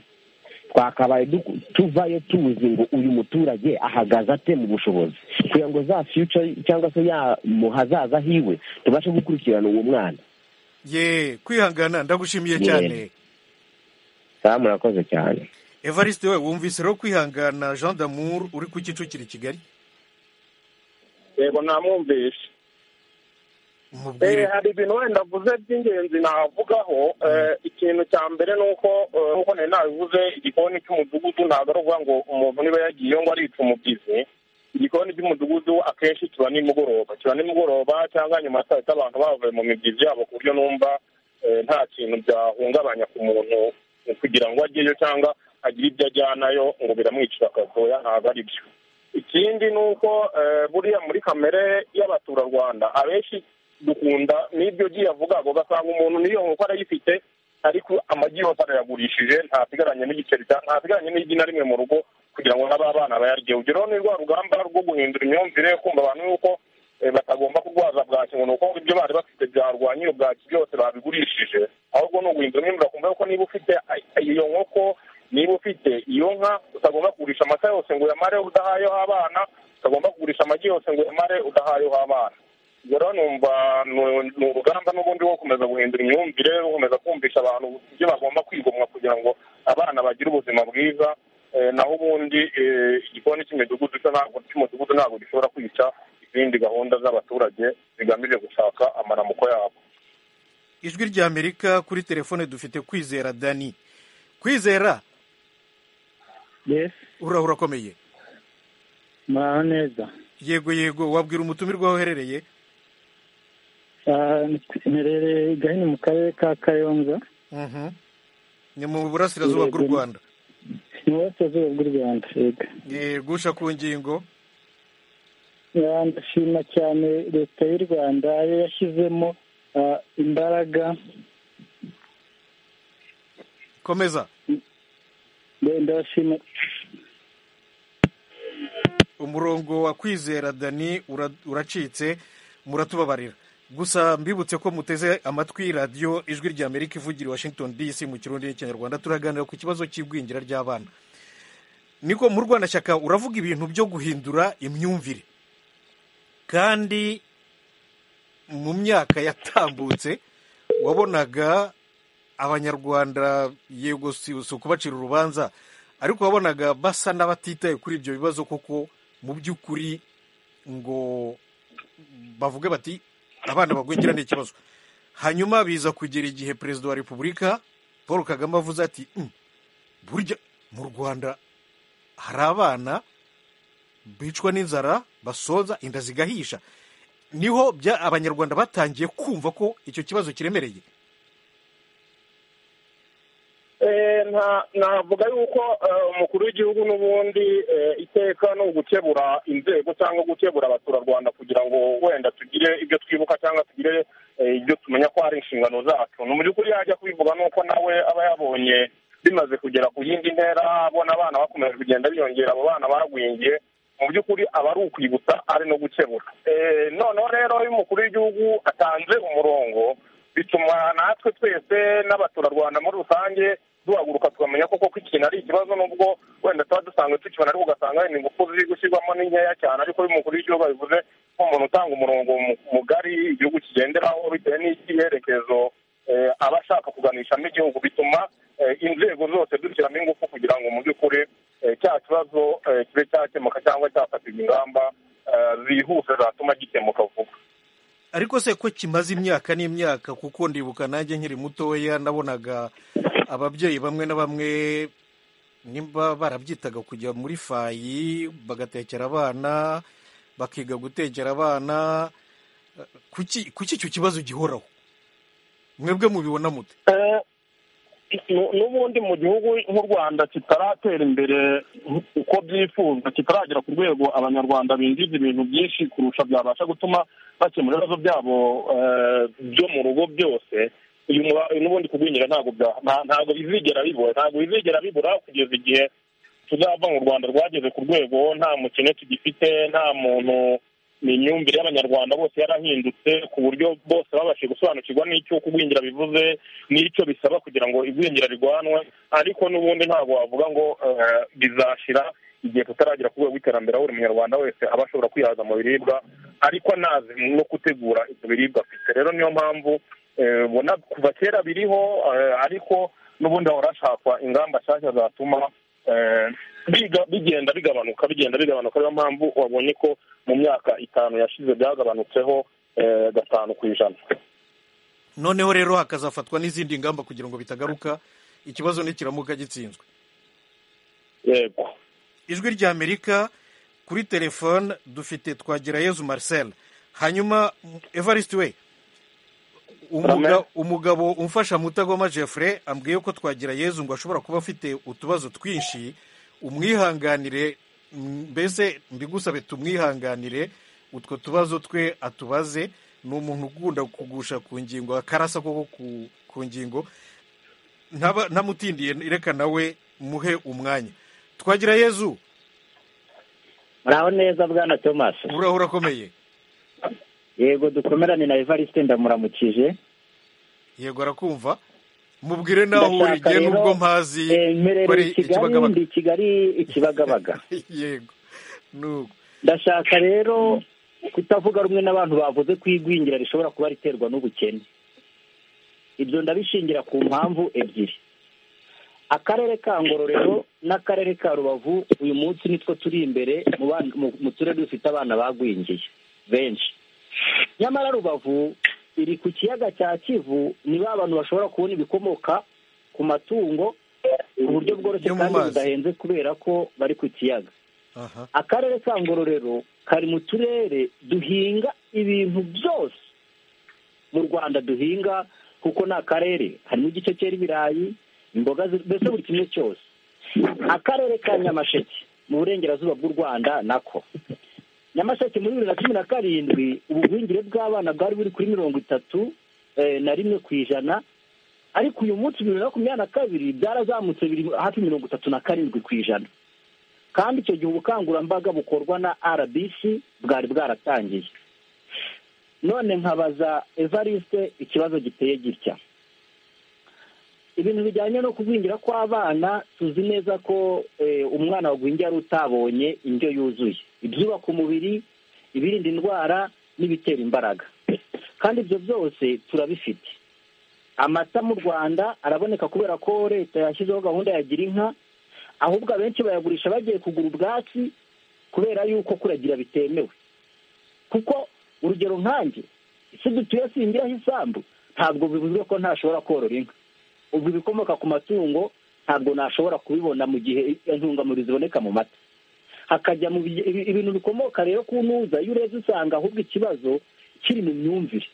twakabaye duku- tuvayo tuzi ngo uyu muturage ahagaze ate mu bushobozi kugira ngo za future cyangwa se ya mu hazaza hiwe tubashe gukurikirana uwo mwana ye kwihangana ndagushimiye Ye. cyane saa murakoze cyane evariste we wumvise rero kwihangana jean d'amour uri ku kicukiro i kigali yego namwumvishe mubwire Eh, hari ibintu wenda avuze by'ingenzi navugaho Eh, ikintu cya mbere ni uko eh, nk'uko nari nabivuze igikoni cy'umudugudu ntabwo ari ukuvuga ngo umuntu niba yagiyeyo ngo arica umubyizi igikoni cy'umudugudu akenshi kiba nimugoroba kiba nimugoroba cyangwa nyuma ya saa sita abantu bavuye mu mibyizi yabo ku buryo numva eh, nta kintu byahungabanya ku muntu eh, kugira ngo ajyeyo cyangwa agire ibyo ajyanayo ngo biramwicira akazoya ntabwo ari byo ikindi ni uko eh, buriya muri kamere y'abaturarwanda abenshi dukunda n'ibyo giye avuga ngo ugasanga umuntu n'iyo nkoko arayifite ariko amagi yose arayagurishije ntasigaranye n'igiceri cya ntasigaranye n'igi na rimwe mu rugo kugira ngo n'ababana bayarye urugero ni rwa rugamba rwo guhindura imyumvire kumva abantu yuko eh, batagomba kurwaza bwaki ngo ni uko ibyo bari bafite byarwanya iyo bwaki byose babigurishije ahubwo ni uguhindura imyumvire ukumva yuko niba ufite a- iyo nkoko niba ufite iyo nka utagomba kugurisha amata yose ngo uyamare udahayeho abana utagomba kugurisha amagi yose ngo uyamare udahayeho abana rero numva ni- ni urugamba n'ubundi rwo gukomeza guhindura imyumvire gukomeza kumvisha abantu ibyo bagomba kwigomwa kugira ngo abana bagire ubuzima bwiza eh, naho ubundi eh, igikoni cy'imidugudu cyo ntabwo cy'umudugudu ntabwo gishobora kwica izindi gahunda z'abaturage zigamije gushaka amaramuko yabo ijwi ry'amerika kuri telefone dufite kwizera dani kwizera urahura akomeye muraho neza yego yego wabwira umutumirwa aho uherereye Ah, mperereye gahini mu karere ka kayonza Mhm. ni mu burasirazuba bw'u rwanda mu burasirazuba bw'u rwanda yego yegusha ku ngingo Ah, ndashima cyane leta y'u rwanda yo yashyizemo ah, imbaraga komeza Nde- ndabashima umurongo wa kwizera dani ura- uracitse muratubabarira gusa mbibutse ko muteze amatwi radiyo ijwi ry'amerika ivugira i washington dc mu kirundi n'ikinyarwanda turaganira ku kibazo cy'igwingira ry'abana niko mu rwandashyaka uravuga ibintu byo guhindura imyumvire kandi mu myaka yatambutse wabonaga abanyarwanda yego si si ukubacira urubanza ariko wabonaga basa n'abatitaye kuri ibyo bibazo kuko mu by'ukuri ngo bavuge bati abana bagwingira ni ikibazo hanyuma biza kugera igihe perezida wa repubulika paul kagame avuze ati "Mm, burya mu rwanda hari abana bicwa n'inzara basonza inda zigahisha niho bya abanyarwanda batangiye kumva ko icyo kibazo kiremereye Eh, nta- navuga yuko eh, umukuru w'igihugu n'ubundi eh, iteka ni ugukebura inzego cyangwa gukebura abaturarwanda kugira ngo wenda tugire ibyo twibuka cyangwa tugire eh, ibyo tumenya ko hari inshingano zacu ni mu by'ukuri yajya kubivuga nuko nawe aba yabonye bimaze kugera ku yindi ntera abona abana bakomeje kugenda biyongera abo bana bagwingiye mu by'ukuri aba ari ukwibutsa ari no gukemura Eh, noneho rero iyo umukuru w'igihugu atanze umurongo bituma natwe twese n'abaturarwanda muri rusange duhaguruka tukamenya koko ko ikintu ari ikibazo nubwo wenda tuba dusanzwe tukibona ariko ugasanga wenda ingufu ziri gushyirwamo ni nkeya cyane ariko y'umukuru w'igihugu bivuze nk'umuntu utanga umurongo mu- mugari igihugu kigenderaho bitewe n'icyerekezo eh, aba ashaka kuganishamo igihugu bituma eh, inzego zose dushyiramo ingufu kugira ngo mu by'ukuri eh, cya kibazo eh, kibe cyakemuka cyangwa cyafatirwa ingamba eh, zihuse zatuma gikemuka vuba ariko se ko kimaze imyaka n'imyaka kuko ndibuka nanjye nkiri mutoya nabonaga ababyeyi bamwe na bamwe nimba barabyitaga kujya muri fayi bagatekera abana bakiga gutekera abana Eh, kuki kuki icyo kibazo gihoraho mwebwe mubibona mute Eh, nu- n'ubundi mu gihugu nk'u rwanda kitaratera imbere uko byifuzwa kitaragera ku rwego abanyarwanda binjiza ibintu byinshi kurusha byabasha gutuma bakemura ibibazo byabo eh, byo mu rugo byose uyu muba- n'ubundi kugwingira ntabwo bya- nta- ntabwo bizigera bibura ntabwo bizigera bibura kugeza igihe tuzava mu rwanda rwageze ku rwego nta mukene tugifite nta muntu ni imyumvire y'abanyarwanda bose yarahindutse ku buryo bose babashije gusobanukirwa n'icyo kugwingira bivuze n'icyo bisaba kugira ngo igwingira rirwanwe ariko n'ubundi ntabwo wavuga ngo eh, bizashira igihe tutaragira ku rwego rw'iterambere aho buri munyarwanda wese aba ashobora kwihaza mu biribwa ariko anazi no gutegura ibyo biribwa afite rero niyo mpamvu eh, ubona kuva kera biriho eh, ariko n'ubundi hahora hashakwa ingamba nshyashya zatuma eh, biga- bigenda bigabanuka bigenda bigabanuka niyo mpamvu wabonye ko mu myaka itanu yashize byagabanutseho eh, gatanu ku ijana noneho rero hakazafatwa n'izindi ngamba kugira ngo bitagaruka ikibazo nikiramuka gitsinzwe yego ijwi rya amerika kuri telefone dufite twagirayezu marcel hanyuma evariste we umuga- umugabo umfasha mutagoma jeffre ambwiye ko twagirayezu ngo ashobora kuba afite utubazo twinshi umwihanganire mm, mbese mbigusabe tumwihanganire utwo tubazo twe atubaze ni umuntu ukunda kugusha ku ngingo akarasa koko ku- ku ngingo ntaba- ntamutindiye reka nawe muhe umwanya twagira yezu muraho neza bwana thomas uraho urakomeye yego dukomerane na evariste ndamuramukije yego arakumva mubwire nawe Ndashaka urigiye rero, n'ubwo mpazi eh, ko ari ikibagabaga mperereye i kigali ndi i kigali ikibagabaga yego nuko ndashaka rero kutavuga rumwe n'abantu bavuze ko igwingira rishobora kuba riterwa n'ubukene ibyo ndabishingira ku mpamvu ebyiri akarere ka ngororero n'akarere ka rubavu uyu munsi nitwo turi imbere mu bana- mu- mu turere dufite abana bagwingiye benshi nyamara rubavu iri ku kiyaga cya kivu ni ba bantu bashobora kubona ibikomoka ku matungo ku buryo bworoshye Yo mu kandi mazi. budahenze kubera ko bari ku kiyaga aha akarere ka ngororero kari mu turere duhinga ibintu byose mu rwanda duhinga kuko ni akarere harimo igice cyera ibirayi imboga zi- mbese buri kimwe cyose akarere ka nyamasheke mu burengerazuba bw'u rwanda nako nyamasheke muri bibiri na cumi na karindwi ubugwingire bw'abana bwari buri kuri mirongo itatu eh, na rimwe ku ijana ariko uyu munsi bibiri na makumyabiri na kabiri byarazamutse biri hafi mirongo itatu na karindwi ku ijana kandi icyo gihe ubukangurambaga bukorwa na rbc bwari bwaratangiye none nkabaza evariste ikibazo giteye gitya ibintu bijyanye no kugwingira kw'abana tuzi neza ko eh, umwana wagwingiye ari utabonye indyo yuzuye ibyubaka umubiri ibirinda indwara n'ibitera imbaraga kandi ibyo byose turabifite amata mu rwanda araboneka kubera ko leta yashyizeho gahunda ya gira inka ahubwo abenshi bayagurisha bagiye kugura ubwatsi kubera yuko kuragira bitemewe kuko urugero nkanjye isi dutuye singiraho isambu ntabwo bivuze ko ntashobora korora inka ubwo ibikomoka ku matungo ntabwo nashobora kubibona mu gihe intungamubiri ziboneka mu mata hakajya mu bi- ibi- ibintu bikomoka rero ku ntuza iyo urebye usanga ahubwo ikibazo kiri mu myumvire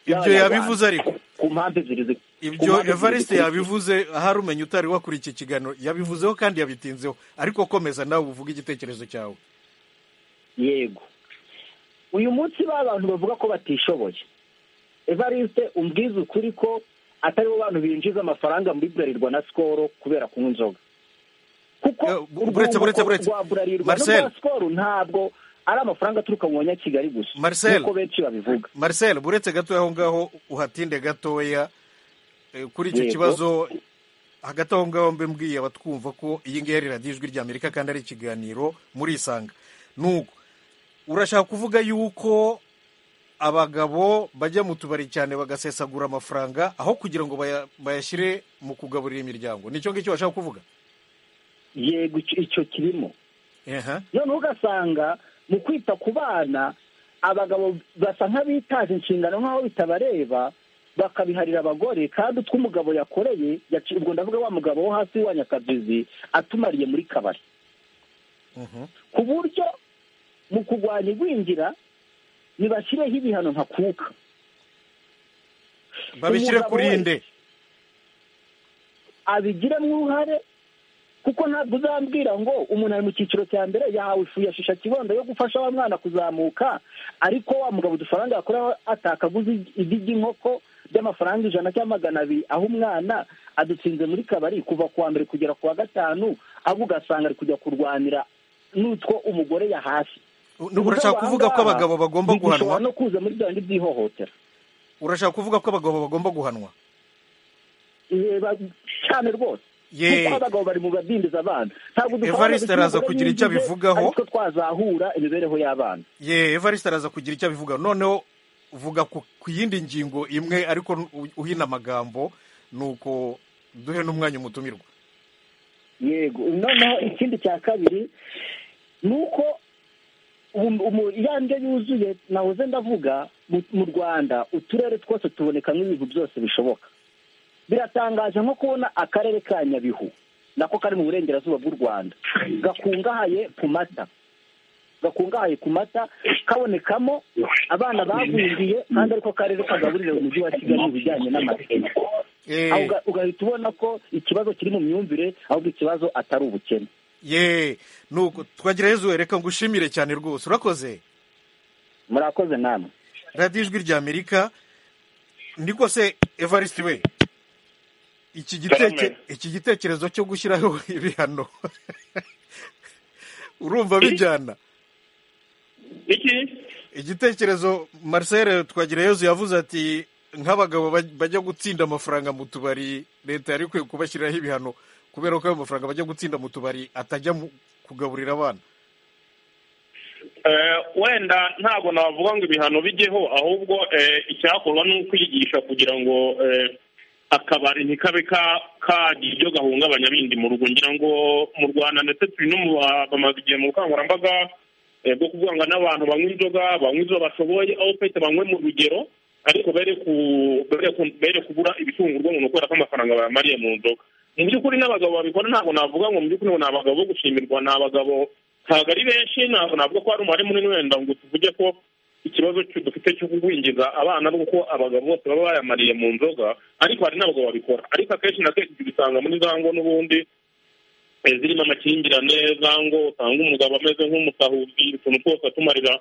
ibyo yabivuze ariko ku mpamvu ebyiri zi- ku ibyo mpamvu ebyiri evariste zikurikira. yabivuze ahari umenya utari wakurikiye ikiganiro yabivuzeho kandi yabitinzeho ariko komeza nawe uvuge igitekerezo cyawe yego uyu munsi ba bantu bavuga ko batishoboye evariste umbwiza ukuri ko atari bo bantu binjiza amafaranga muri burarirwa na sikoro kubera kunywa inzoga kuko buretse, urwunguko buretse, buretse. rwa burarirwa Marcel. n'urwa sikoro ntabwo ari amafaranga aturuka mu banyakigali gusa Marcel. nk'uko benshi babivuga marcel buretse gatoya aho ngaho uhatinde gatoya eh, kuri icyo Yego. kibazo hagati aho ngaho mbe mbwiye abatwumva ko iyi ngiyi ari radiyo ijwi ry'amerika kandi ari ikiganiro murisanga nuko urashaka kuvuga yuko abagabo bajya mu tubari cyane bagasesagura amafaranga aho kugira ngo baya- bayashyire mu kugaburira imiryango nicyo ngicyo washaka kuvuga yego icyo- icyo kirimo Aha. noneho ugasanga mu kwita ku bana abagabo basa nk'abitaje inshingano nk'aho bitabareba bakabiharira abagore kandi utwo umugabo yakoreye yaci- ubwo ndavuga wa mugabo wo hasi wa nyakabizi atumariye muri kabari ku buryo mu kurwanya igwingira nibashyireho ibihano ntakuka babishyire Umugabo kuri wese inde abigiremo uruhare kuko ntabwo uzambwira ngo umuntu ari mu cyiciro cya mbere yahawe ifu ya shisha kibondo yo gufasha wa mwana kuzamuka ariko wa mugabo udufaranga yakoraho atakaguze igi ry'inkoko by'amafaranga ijana cyangwa magana abiri aho umwana adutsinze muri kabari kuva ku wa mbere kugera ku wa gatanu ahubwo ugasanga ari kujya kurwanira n'utwo umugore yahashye urashaka kuvuga ko abagabo bagomba guhanwa bishobora no kuza muri bya bindi by'ihohotera urashaka kuvuga ko abagabo bagomba guhanwa reba cyane rwose Ye. kuko abagabo bari mu badindiza abana ntabwo dushobora Evariste araza kugira icyo abivugaho. ariko twazahura imibereho y'abana ye evariste araza kugira icyo abivuga noneho vuga ku ku yindi ngingo imwe ariko u- uhina amagambo nuko duhe n'umwanya umutumirwa yego noneho ikindi cya kabiri ni uko um- umu- ya ndyo yuzuye nahoze ndavuga mu- mu rwanda uturere twose tubonekamo ibintu byose bishoboka biratangaje nko kubona akarere ka nyabihu nako kari mu burengerazuba bw'u rwanda gakungahaye ku mata gakungahaye ku mata kabonekamo abana bagwingiye kandi ariko akarere kagaburira umujyi wa kigali mu bijyanye n'amateka Aho uga- ugahita ubona ko ikibazo kiri mu myumvire ahubwo ikibazo atari ubukene ye nuko twagerageje reka ngushimire cyane rwose urakoze murakoze namwe radiyo ijwi ry'amerika niko se evariste we iki giteke Cyane. iki gitekerezo cyo gushyiraho ibihano urumva bijyana iki igitekerezo marcel twagireyezu yavuze ati nk'abagabo baj- bajya gutsinda amafaranga mu tubari leta yari ikwiye kubashyiriraho ibihano kubera ko ayo mafaranga bajya gutsinda mu tubari atajya mu kugaburira abana Eh, wenda ntabwo navuga ngo ibihano bijyeho ahubwo eh, icyakorwa ni ukwigisha kugira ngo eh, akabari ntikabe ka- kagira ibyo gahungabanya bindi mu rugo ngira ngo mu rwanda ndetse turi no mu ba- bamaze igihe mu bukangurambaga eh, bwo kuvuga ngo n'abantu banywa inzoga banywa izo bashoboye aho pete banywe mu rugero ariko bere ku bere ku- bere kubura ibitungurwa umuntu kubera ko amafaranga bayamariye mu nzoga mu by'ukuri n'abagabo babikora ntabwo navuga ngo mu by'ukuri ngo ni abagabo bo gushimirwa ni abagabo ntabwo ari benshi ntabwo navuga ko hari umubare munini wenda ngo tuvuge ko ikibazo cyo- dufite cyo kugwingiza abana ari uko abagabo bose baba bayamariye mu nzoga ariko hari n'abagabo babikora ariko akenshi na kenshi tubisanga muri za ngo n'ubundi eh, zirimo amakimbirane za ngo usanga umugabo ameze nk'umusahuzi utuntu twose atumarira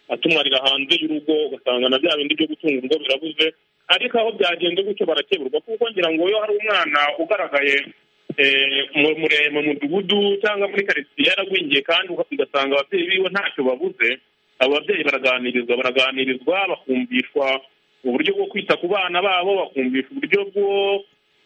atumarira hanze y'urugo ugasanga na bya bindi byo gutunga urugo birabuze ariko aho byagenze gutyo barakeburwa kuko ngira ngo iyo hari umwana ugaragaye eh, mu- mure- mu mudugudu cyangwa muri karitsiye yaragwingiye kandi uga- ugasanga ababyeyi biwe ntacyo babuze abo babyeyi baraganirizwa baraganirizwa bakumvishwa uburyo bwo kwita ku bana babo bakumvisha uburyo bwo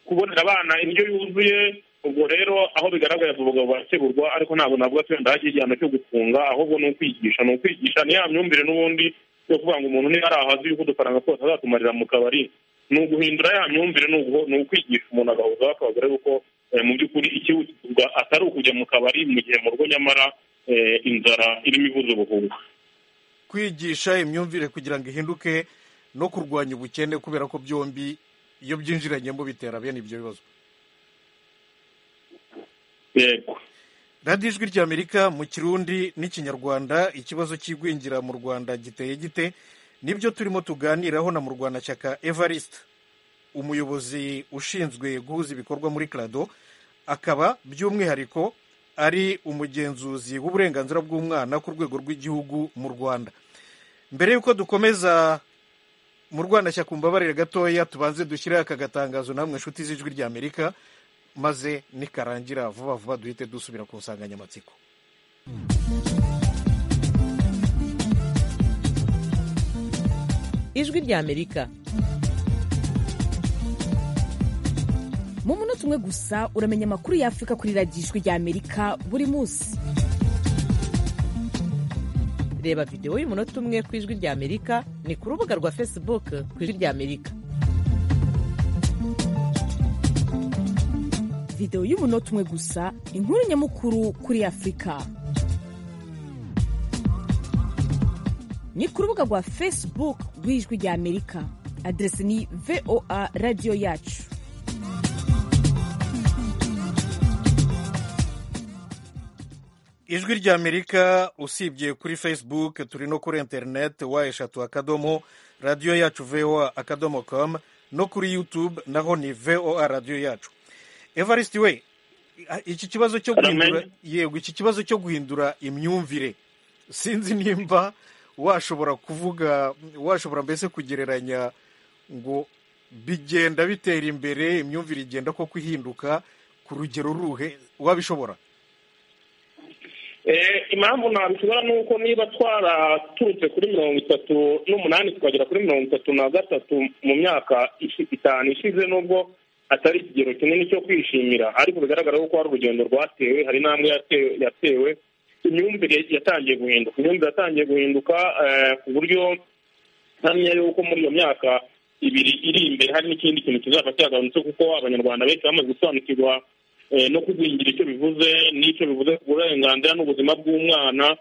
kubonera abana indyo yuzuye ubwo rero aho bigaragara abagabo bakeburwa ariko ntabwo navuga ko wenda hagiye igihano cyo gufunga ahubwo ni ukwigisha ni ukwigisha ni ya myumvire n'ubundi yo kuvuga ngo umuntu niba ari ahazi yuko udufaranga twose azatumarira mu kabari ni uguhindura ya myumvire ni uguho- ni ukwigisha umuntu agahuza akabagore kuko eh, mu by'ukuri ikihutirwa atari ukujya mu kabari mu gihe mu rugo nyamara eh, inzara irimo ivuza ubuhuha kwigisha imyumvire kugira ngo ihinduke no kurwanya ubukene kubera ko byombi iyo byinjiranyemo bitera bene ibyo bibazo yego radiyo ijwi ry'amerika mu kirundi n'ikinyarwanda ikibazo cy'igwingira mu rwanda giteye gite nibyo turimo tuganiraho na murwanashyaka evariste umuyobozi ushinzwe guhuza ibikorwa muri karado akaba by'umwihariko ari umugenzuzi w'uburenganzira bw'umwana ku rwego rw'igihugu mu rwanda mbere y'uko dukomeza mu rwanashyaka umbabarire gatoya tubanze dushyireho aka gatangazo namwe inshuti z'ijwi ry'amerika maze nikarangira vuba vuba duhite dusubira ku nsanganyamatsiko ijwi ry'amerika mu munota umwe gusa uramenya amakuru y'afurika kuri radiyo ijwi ry'amerika buri munsi reba videwo y'umunota umwe ku ijwi ry'amerika ni ku rubuga rwa facebook ku ijwi ry'amerika videwo y'umunota umwe gusa inkuru nyamukuru kuri afurika ni ku rubuga rwa facebook rw'ijwi ry'amerika aderesi ni voa radiyo yacu ijwi ry'amerika usibye kuri facebook turi no kuri interineti wa eshatu akadomo radiyo yacu voa akadomo komu no kuri yutube naho ni voa radiyo yacu evariste we iki kibazo cyo guhindura yego iki kibazo cyo guhindura imyumvire sinzi nimba washobora kuvuga washobora mbese kugereranya ngo bigenda bitera imbere imyumvire igenda koko ihinduka ku rugero ruhe wabishobora impamvu nabishobora ni uko niba twaraturutse kuri mirongo itatu n'umunani tukagera kuri mirongo itatu na gatatu mu myaka itanu ishize n'ubwo atari ikigero kinini cyo kwishimira ariko bigaragara ko hari urugendo rwatewe hari n'amwe yatewe imyumvire yatangiye guhinduka imyumvire yatangiye guhinduka ku buryo ntamenya yuko muri iyo myaka ibiri iri imbere hari n'ikindi kintu kizaba cyagabanutse kuko abanyarwanda benshi bamaze gusobanukirwa no kugwingira icyo bivuze n'icyo bivuze ku burenganzira n'ubuzima bw'umwana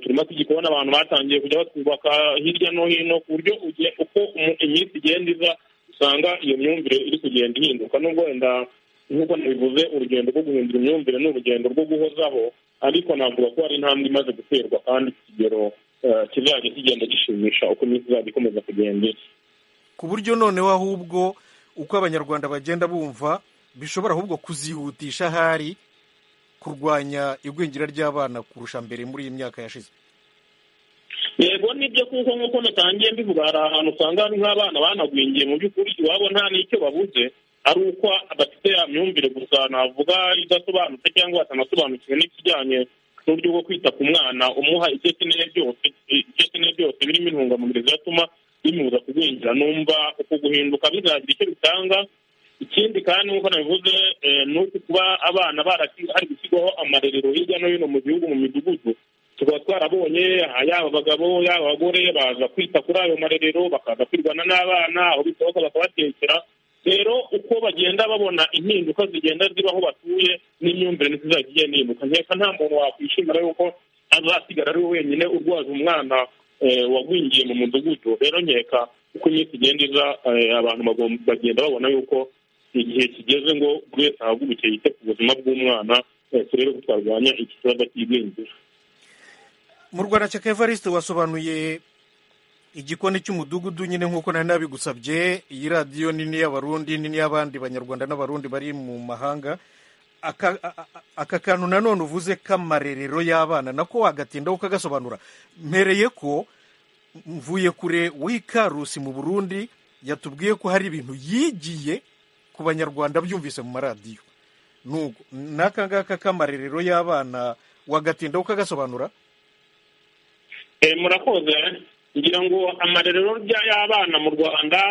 turimo tugikubona abantu batangiye kujya batwubaka hirya no hino ku buryo uko iminsi igenda iza usanga iyo myumvire iri kugenda ihinduka nubwo wenda nk'uko nabivuze urugendo rwo guhindura imyumvire ni urugendo rwo guhozaho ariko navuga ko hari intambwe imaze guterwa kandi ku kigero kizajya kigenda gishimisha uko iminsi izajya ikomeza kugenda ku buryo noneho ahubwo uko abanyarwanda bagenda bumva bishobora ahubwo kuzihutisha ahari kurwanya igwingira ry'abana kurusha mbere muri iyi myaka yashize yego nibyo kuko nk'uko natangiye mbivuga hari ahantu usanga hari nk'abana banagwingiye mu by'ukuri iwabo nta n'icyo babuze ari uko bafite ya myumvire gusa navuga idasobanutse cyangwa batanasobanukiwe n'ikijyanye n'uburyo bwo kwita ku mwana umuha ibyo akeneye byose ibyo akeneye byose birimo intungamubiri zatuma bimubuza kugwingira numva uku guhinduka bizagira icyo bitanga ikindi kandi nk'uko nabivuze ni uko kuba abana hari gushyirwaho amarerero hirya no hino mu gihugu mu midugudu tukaba twarabonye yaba abagabo yaba abagore baza kwita kuri ayo marerero bakaza kwirwana n'abana aho bishoboka bakabatekera rero uko bagenda babona impinduka zigenda ziba aho batuye n'imyumvire ntizizajya igenda ihinduka nkeka nta muntu wakwishimira yuko azasigara ari we wenyine urwaje umwana wagwingiye mu mudugudu rero nkeka uko iminsi igenda iza abantu bagenda babona yuko igihe kigeze ngo buri wese ahaguruke yite ku buzima bw'umwana turebe ko twarwanya iki kibazo cy'igwingira mu rwanda cya evariste wasobanuye igikoni cy'umudugudu nyine nk'uko nari nabigusabye iyi radiyo nini y'abarundi nini y'abandi banyarwanda n'abarundi bari mu mahanga aka kantu nanone uvuze k'amarerero y'abana nako wagatindaho ukagasobanura mpereye ko mvuye kure w'ikarusi mu burundi yatubwiye ko hari ibintu yigiye ku banyarwanda byumvise mu maradiyo n'aka ngaka k'amarerero y'abana wagatinda ukagasobanura murakoze ngira ngo amarerero y'abana mu rwanda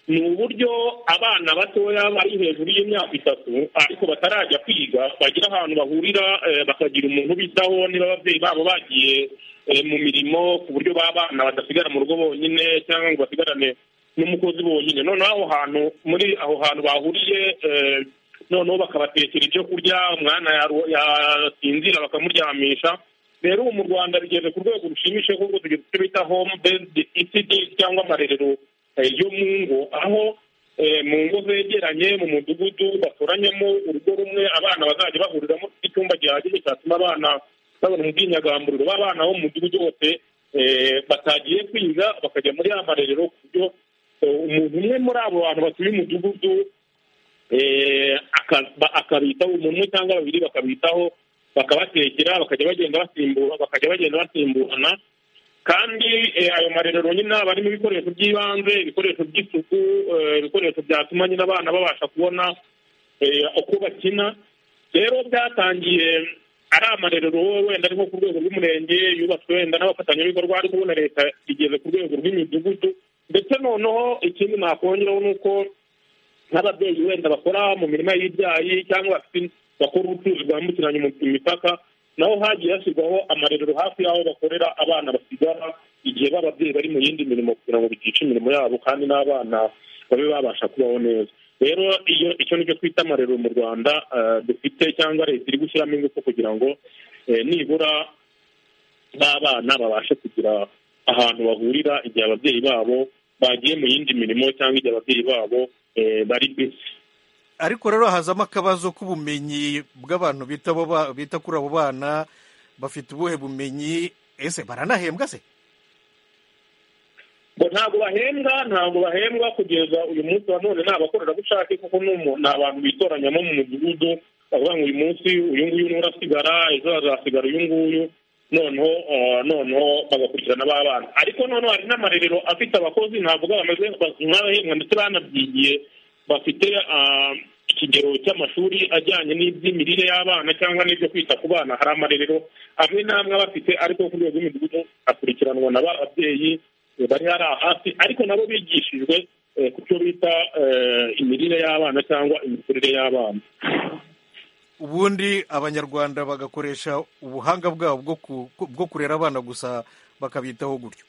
ni uburyo abana batoya bari hejuru y'imyaka itatu ariko batarajya kwiga bagira ahantu bahurira bakagira umuntu ubitaho niba ababyeyi babo bagiye mu mirimo ku buryo b'abana badasigara mu rugo bonyine cyangwa ngo basigarane n'umukozi bonyine noneho aho hantu muri aho hantu bahuriye noneho bakabatekera ibyo kurya umwana yasinzira bakamuryamisha rero ubu mu rwanda bigeze ku rwego rushimishije kuko tugeze icyo bita home bezidi isidi cyangwa amarerero yo mu ngo aho mu ngo zegeranye mu mudugudu batoranyamo urugo rumwe abana bazajya bahuriramo icyumba gihagije cyatuma abana babona ubwinyagamburiro b'abana bo mu mudugudu wose batagiye kwiga bakajya muri ya marerero ku buryo umuntu umwe muri abo bantu batuye umudugudu akabitaho umuntu umwe cyangwa babiri bakabitaho bakabatekera bakajya bagenda basimbura bakajya bagenda basimburana kandi ayo marerero nyine aba arimo ibikoresho by'ibanze ibikoresho by'isuku ibikoresho byatuma nyine abana babasha kubona uko bakina rero byatangiye ari amarerero wenda ari nko ku rwego rw'umurenge yubatswe wenda n'abafatanyabikorwa ariko ubona leta igeze ku rwego rw'imidugudu ndetse noneho ikindi nakongeraho ni uko nk'ababyeyi wenda bakora mu mirima y'ibyayi cyangwa bafite bakora ubucuruzi bwambukiranya imipaka naho hagiye hashyirwaho amarerero hafi y'aho bakorera abana basigara igihe b'ababyeyi bari mu yindi mirimo kugira ngo bitica imirimo yabo kandi n'abana babe babasha kubaho neza rero iyo icyo nicyo twita amarerero mu rwanda dufite cyangwa leta iri gushyiramo ingufu kugira ngo nibura n'abana babashe kugira ahantu bahurira igihe ababyeyi babo bagiye mu yindi mirimo cyangwa igihe ababyeyi babo bari bisi ariko rero hazamo akabazo k'ubumenyi bw'abantu bita abo ba- bita kuri abo bana bafite ubuhe bumenyi ese baranahembwa se ngo ntabwo bahembwa ntabwo bahembwa kugeza uyu munsi wa none ni abakorerabushake kuko n'umu- ni abantu bitoranyamo mu mudugudu bavuga ngo uyu munsi uyu nguyu niwe urasigara ejo hazasigara uyu nguyu noneho eh, noneho bagakurikirana ba bana ariko noneho hari n'amarerero afite abakozi navuga bameze nk'abahembwa ndetse banabyigiye bafite ah, ikigero cy'amashuri ajyanye n'iby'imirire y'abana cyangwa n'ibyo kwita ku bana hari amarerero amwe n'amwe aba afite ariko ku rwego rw'imidugudu akurikiranwa na ba babyeyi eh, bari hari hafi ariko nabo bigishijwe eh, ku cyo bita eh, imirire y'abana cyangwa imikurire y'abana ubundi abanyarwanda bagakoresha ubuhanga bwabo bwo ku- bwo kurera abana gusa bakabitaho gutyo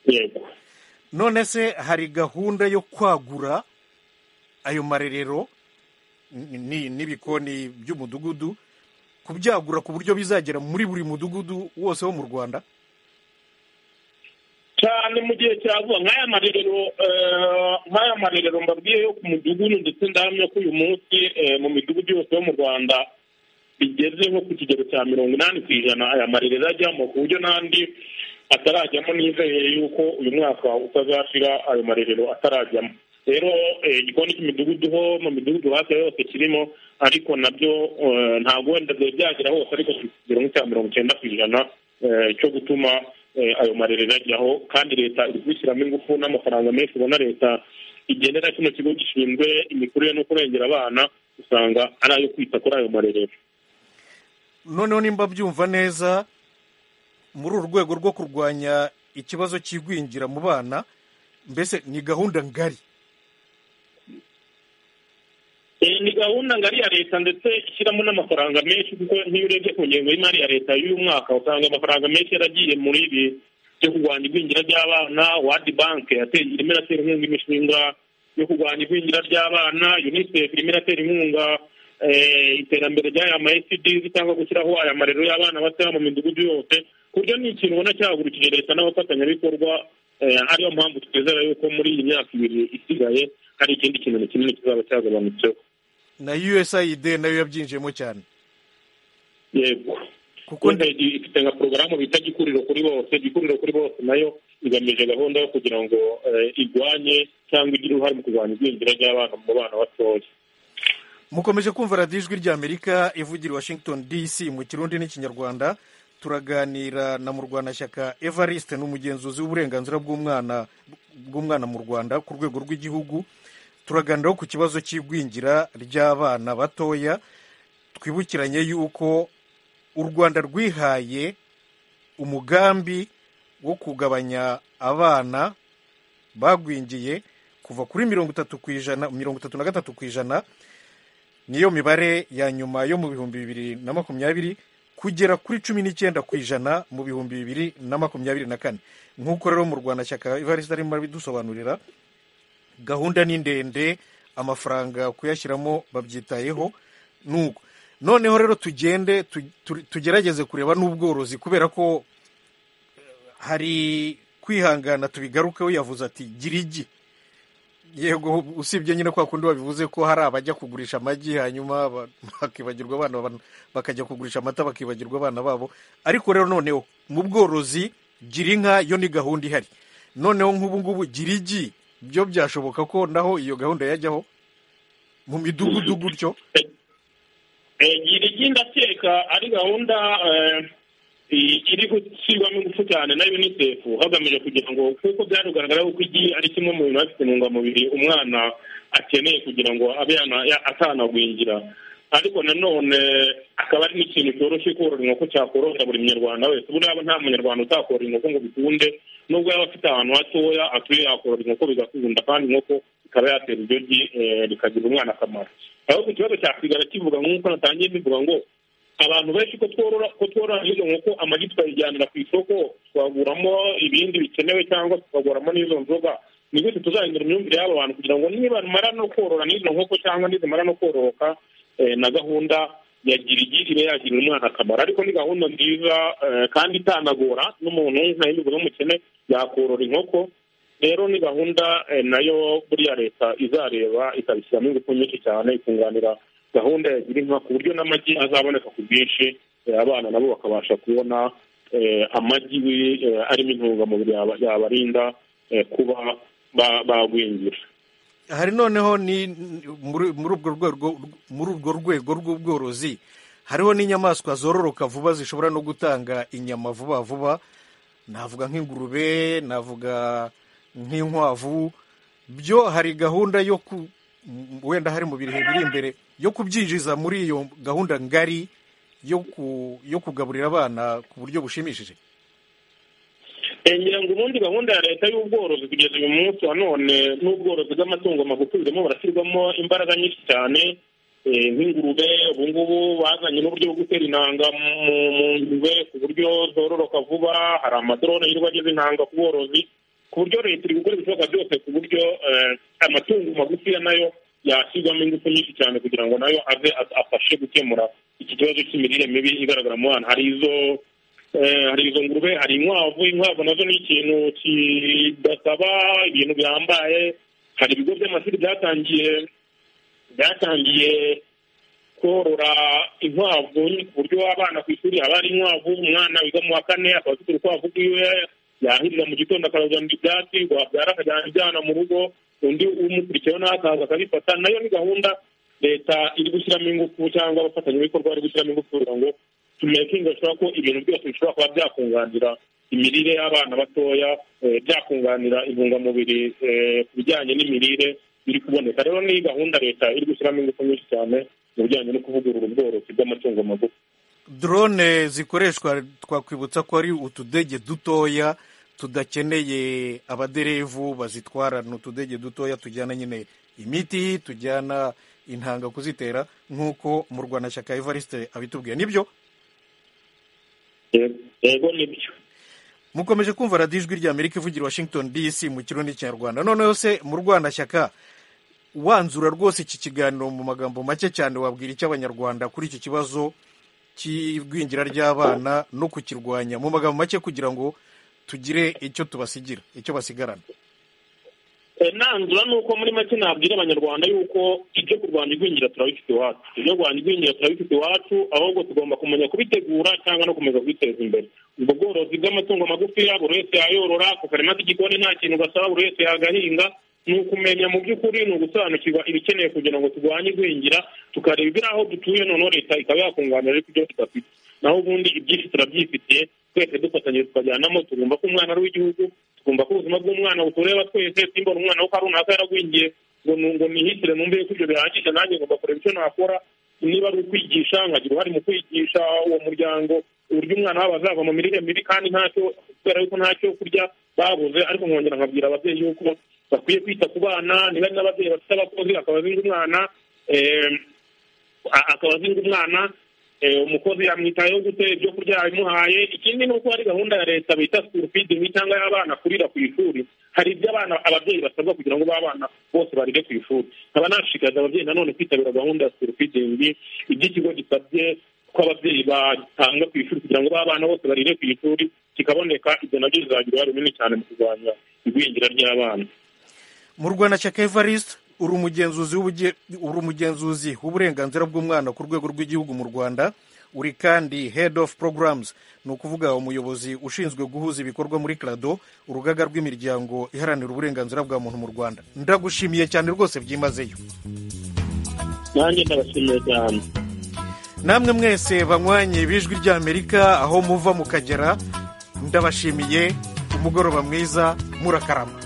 yego none se hari gahunda yo kwagura ayo marerero ni- n'ibikoni by'umudugudu kubyagura ku buryo bizagera muri buri mudugudu wose wo mu rwanda cyane mu gihe cya vuba nk'aya marerero eh, nk'aya marerero mbabwiye yo ku mudugudu ndetse ndahamya ko uyu munsi eh, mu midugudu yose yo mu rwanda bigeze nko ku kigero cya mirongo inani ku ijana aya marerero ajyamo ku buryo n'andi atarajyamo nizeye yuko uyu mwaka utazashira ayo marerero atarajyamo rero eh, igikoni cy'imidugudu ho mu midugudu hafi ya yose kirimo ariko nabyo eh, ntabwo wenda byari byagera hose ariko ku kigero nk'icya mirongo icyenda ku ijana eh, cyo gutuma eh, ayo marerero ajyaho kandi leta iri kubishyiramo ingufu n'amafaranga menshi ubona leta igendera kino kigo gishinzwe imikurire no kurengera abana usanga ari ayo kwita kuri ayo marerero noneho nimba byumva neza muri uru rwego rwo kurwanya ikibazo cy'igwingira mu bana mbese ni gahunda ngari Eh, ni gahunda ngari ya leta ndetse ishyiramo n'amafaranga menshi kuko nk'iyo urebye ku ngengo y'imari ya leta y'uyu mwaka usanga amafaranga menshi yaragiye muri ibi byo kurwanya igwingira ry'abana wadi banki yateye irimo iratera inkunga imishinga yo kurwanya igwingira ry'abana unicef irimo iratera inkunga eh, iterambere ry'aya ma SDs cyangwa gushyiraho aya marero y'abana batoya mu midugudu yose ku buryo ni ikintu ubona cyahagurukije leta n'abafatanyabikorwa eh, ariyo mpamvu twizera yuko muri iyi myaka ibiri isigaye hari ikindi kintu na kinini kizaba cyagabanutseho na usaid nayo yabyinjiyemo cyane yego kuko ifite nka porogaramu bita gikuriro kuri bose gikuriro kuri bose nayo igamije gahunda yo kugira ngo eh, igwanye cyangwa igire uruhare mu kurwanya igwingira ry'abana mu bana batoya mukomeje kumva radiyo ijwi ry'amerika ivugira i washington dc mu kirundi n'ikinyarwanda turaganira na murwanashyaka evariste ni umugenzuzi w'uburenganzira bw'umwana bw'umwana mu rwanda ku rwego rw'igihugu turaganiraho ku kibazo cy'igwingira ry'abana batoya twibukiranye yuko u rwanda rwihaye umugambi wo kugabanya abana bagwingiye kuva kuri mirongo itatu ku ijana mirongo itatu na gatatu ku ijana niyo mibare ya nyuma yo mu bihumbi bibiri na makumyabiri kugera kuri cumi n'icyenda ku ijana mu bihumbi bibiri na makumyabiri na kane nk'uko rero mu rwanda shyaka ivarisi arimo abidusobanurira gahunda ni ndende amafaranga kuyashyiramo babyitayeho nuko noneho rero tugende tu- tu- tugerageze kureba n'ubworozi kubera ko eh, hari kwihangana tubigarukeho yavuze ati gira igi yego usibye nyine kwa kundi babivuze ko hari abajya kugurisha amagi hanyuma ba- bakibagirwa abana baba- bakajya kugurisha amata bakibagirwa abana babo ariko rero noneho mu bworozi gira inka yo ni gahunda ihari noneho nk'ubu ngubu gira igi byo byashoboka ko naho iyo gahunda yajyaho mu midugudu gutyo Eh, gira igi ndakeka ari gahunda eh, i- iri gushyirwamo ingufu cyane na unicef hagamijwe kugira ngo kuko byari kugaragara yuko igi ari kimwe mu bintu bifite intungamubiri umwana akeneye kugira ngo abe yana- ya- atanagwingira ariko nanone akaba ari n'ikintu cyoroshye korora inkoko cyakorohera buri munyarwanda wese buriya nta munyarwanda utakorora inkoko ngo bikunde nubwo yaba afite ahantu hatoya atuye yakorora inkoko bigakunda kandi inkoko ikaba yatera ibyo bikagirira umwana akamaro ahubwo ikibazo cyasigara kivuga nk'uko natangiye bivuga ngo abantu benshi ko tworora ko tworora izo nkoko amagi tukayijyanira ku isoko twaguramo ibindi bikenewe cyangwa tukaguramo n'izo nzoga ni gute tuzahindura imyumvire y'aba bantu kugira ngo nibamara no korora n'izo nkoko cyangwa nizimara no kororoka na gahunda ya girigiri ibe yagirira umwana akamaro ariko ni gahunda nziza kandi itanagora n'umuntu ntahinduka n'umukene yakorora inkoko rero ni gahunda nayo buriya leta izareba ikabishyiramo ingufu nyinshi cyane ikunganira gahunda ya girinka ku buryo n'amagi azaboneka ku bwinshi abana nabo bakabasha kubona amagi arimo intungamubiri yabarinda kuba bagwingira hari noneho ni muri urwo rwego rw'ubworozi hariho n'inyamaswa zororoka vuba zishobora no gutanga inyama vuba vuba navuga nk'ingurube navuga nk'inkwavu byo hari gahunda yo ku wenda hari mu bihe biri imbere yo kubyinjiza muri iyo gahunda ngari yo kugaburira abana ku buryo bushimishije ngira ngo ubundi gahunda ya leta y'ubworozi kugeza uyu munsi wa none n'ubworozi bw'amatungo magufi burimo burashyirwamo imbaraga nyinshi cyane nk'ingurube ubu ngubu bazanye n'uburyo bwo gutera intanga mu ngurube ku buryo zororoka vuba hari amadorone yirirwa ageze intanga ku bworozi ku buryo leta iri gukora ibishoboka byose ku buryo amatungo magufiya nayo yashyirwamo ingufu nyinshi cyane kugira ngo nayo aze afashe gukemura iki kibazo cy'imirire mibi igaragara mu bana hari izo hari izo ngurube hari inkwavu inkwavu nazo ni ikintu kidasaba ibintu bihambaye hari ibigo by'amashuri byatangiye byatangiye korora inkwavu ku buryo abana ku ishuri haba hari inkwavu umwana wiga mu wa kane akaba afite urukwavu rwiwe yahirira mu gitondo akarajyana ibyatsi wabyara akajyana ibyana mu rugo undi umukurikiyeho nawe akaza akabifata nayo ni gahunda leta iri gushyiramo ingufu cyangwa abafatanyabikorwa bari gushyiramo ingufu kugira ngo tumekinga ashobora ko ibintu byose bishobora kuba byakunganira imirire y'abana batoya byakunganira intungamubiri ku bijyanye n'imirire biri kuboneka rero ni gahunda leta iri gushyiramo ingufu nyinshi cyane mu bijyanye no kuvugurura ubworozi bw'amatungo magufi drone zikoreshwa twakwibutsa ko ari utudege dutoya tudakeneye abaderevu bazitwara ni utudege dutoya tujyana nyine imiti tujyana intanga kuzitera nk'uko murwanashyaka evariste abitubwiye nibyo yego nibyo mukomeje kumva radiyo ijwi ry'amerika ivugira washington dc mu kirundi kinyarwanda noneho se mu rwanashyaka wanzura rwose iki kiganiro mu magambo make cyane wabwira icyo abanyarwanda kuri iki kibazo cy'igwingira ry'abana no kukirwanya mu magambo make kugira ngo tugire icyo tubasigira icyo basigarana nanzura ni uko muri make nabwira abanyarwanda yuko ibyo kurwanya igwingira turabifite iwacu ibyo kurwanya igwingira turabifite iwacu ahubwo tugomba kumenya kubitegura cyangwa no gukomeza kubiteza imbere ubwo bworozi bw'amatungo magufiya buri wese yayorora ku karima k'igikoni nta kintu gasaba buri wese yagahinga ni ukumenya mu by'ukuri ni ugusobanukirwa ibikenewe kugira ngo turwanye igwingira tukareba ibiri aho dutuye noneho leta ikaba yakunganira ariko ibyo tudafite naho ubundi ibyinshi turabyifitiye twese dufatanye tukajyanamo tugomba ko umwana ari uw'igihugu tugomba ko ubuzima bw'umwana butureba twese simbona umwana wo kwa runaka yaragwingiye ngo ngo nihitire numve yuko ibyo bihagije nanjye ngomba kureba icyo nakora niba ari ukwigisha nkagira uruhare mu kwigisha uwo muryango uburyo umwana wabo azava mu mirire mibi kandi ntacyo kubera yuko ntacyo kurya babuze ariko nkongera nkabwira ababyeyi yuko bakwiye kwita ku bana niba ari n'ababyeyi bafite abakozi akaba azinga umwana akaba azinga umwana umukozi yamwitayeho gute ibyo kurya yabimuhaye ikindi ni uko hari gahunda ya leta bita sikuru fidingi cyangwa y'abana kurira ku ishuri hari ibyo abana ababyeyi basabwa kugira ngo b'abana bose barire ku ishuri nkaba nashishikariza ababyeyi nanone kwitabira gahunda ya sikuru fidingi ibyo ikigo gisabye ko ababyeyi batanga ku ishuri kugira ngo b'abana bose barire ku ishuri kikaboneka ibyo nabyo bizagira uruhare runini cyane mu kurwanya igwingira ry'abana mu rwanda cya kevarisite uri umugenzuzi uri umugenzuzi w'uburenganzira bw'umwana ku rwego rw'igihugu mu rwanda uri kandi head of programs ni ukuvuga umuyobozi ushinzwe guhuza ibikorwa muri crado urugaga rw'imiryango iharanira uburenganzira bwa muntu mu rwanda ndagushimiye cyane rwose byimazeyo nanjye ndabashimiye cyane namwe mwese banywanye b'ijwi ry'amerika aho muva mukagera ndabashimiye umugoroba mwiza murakarama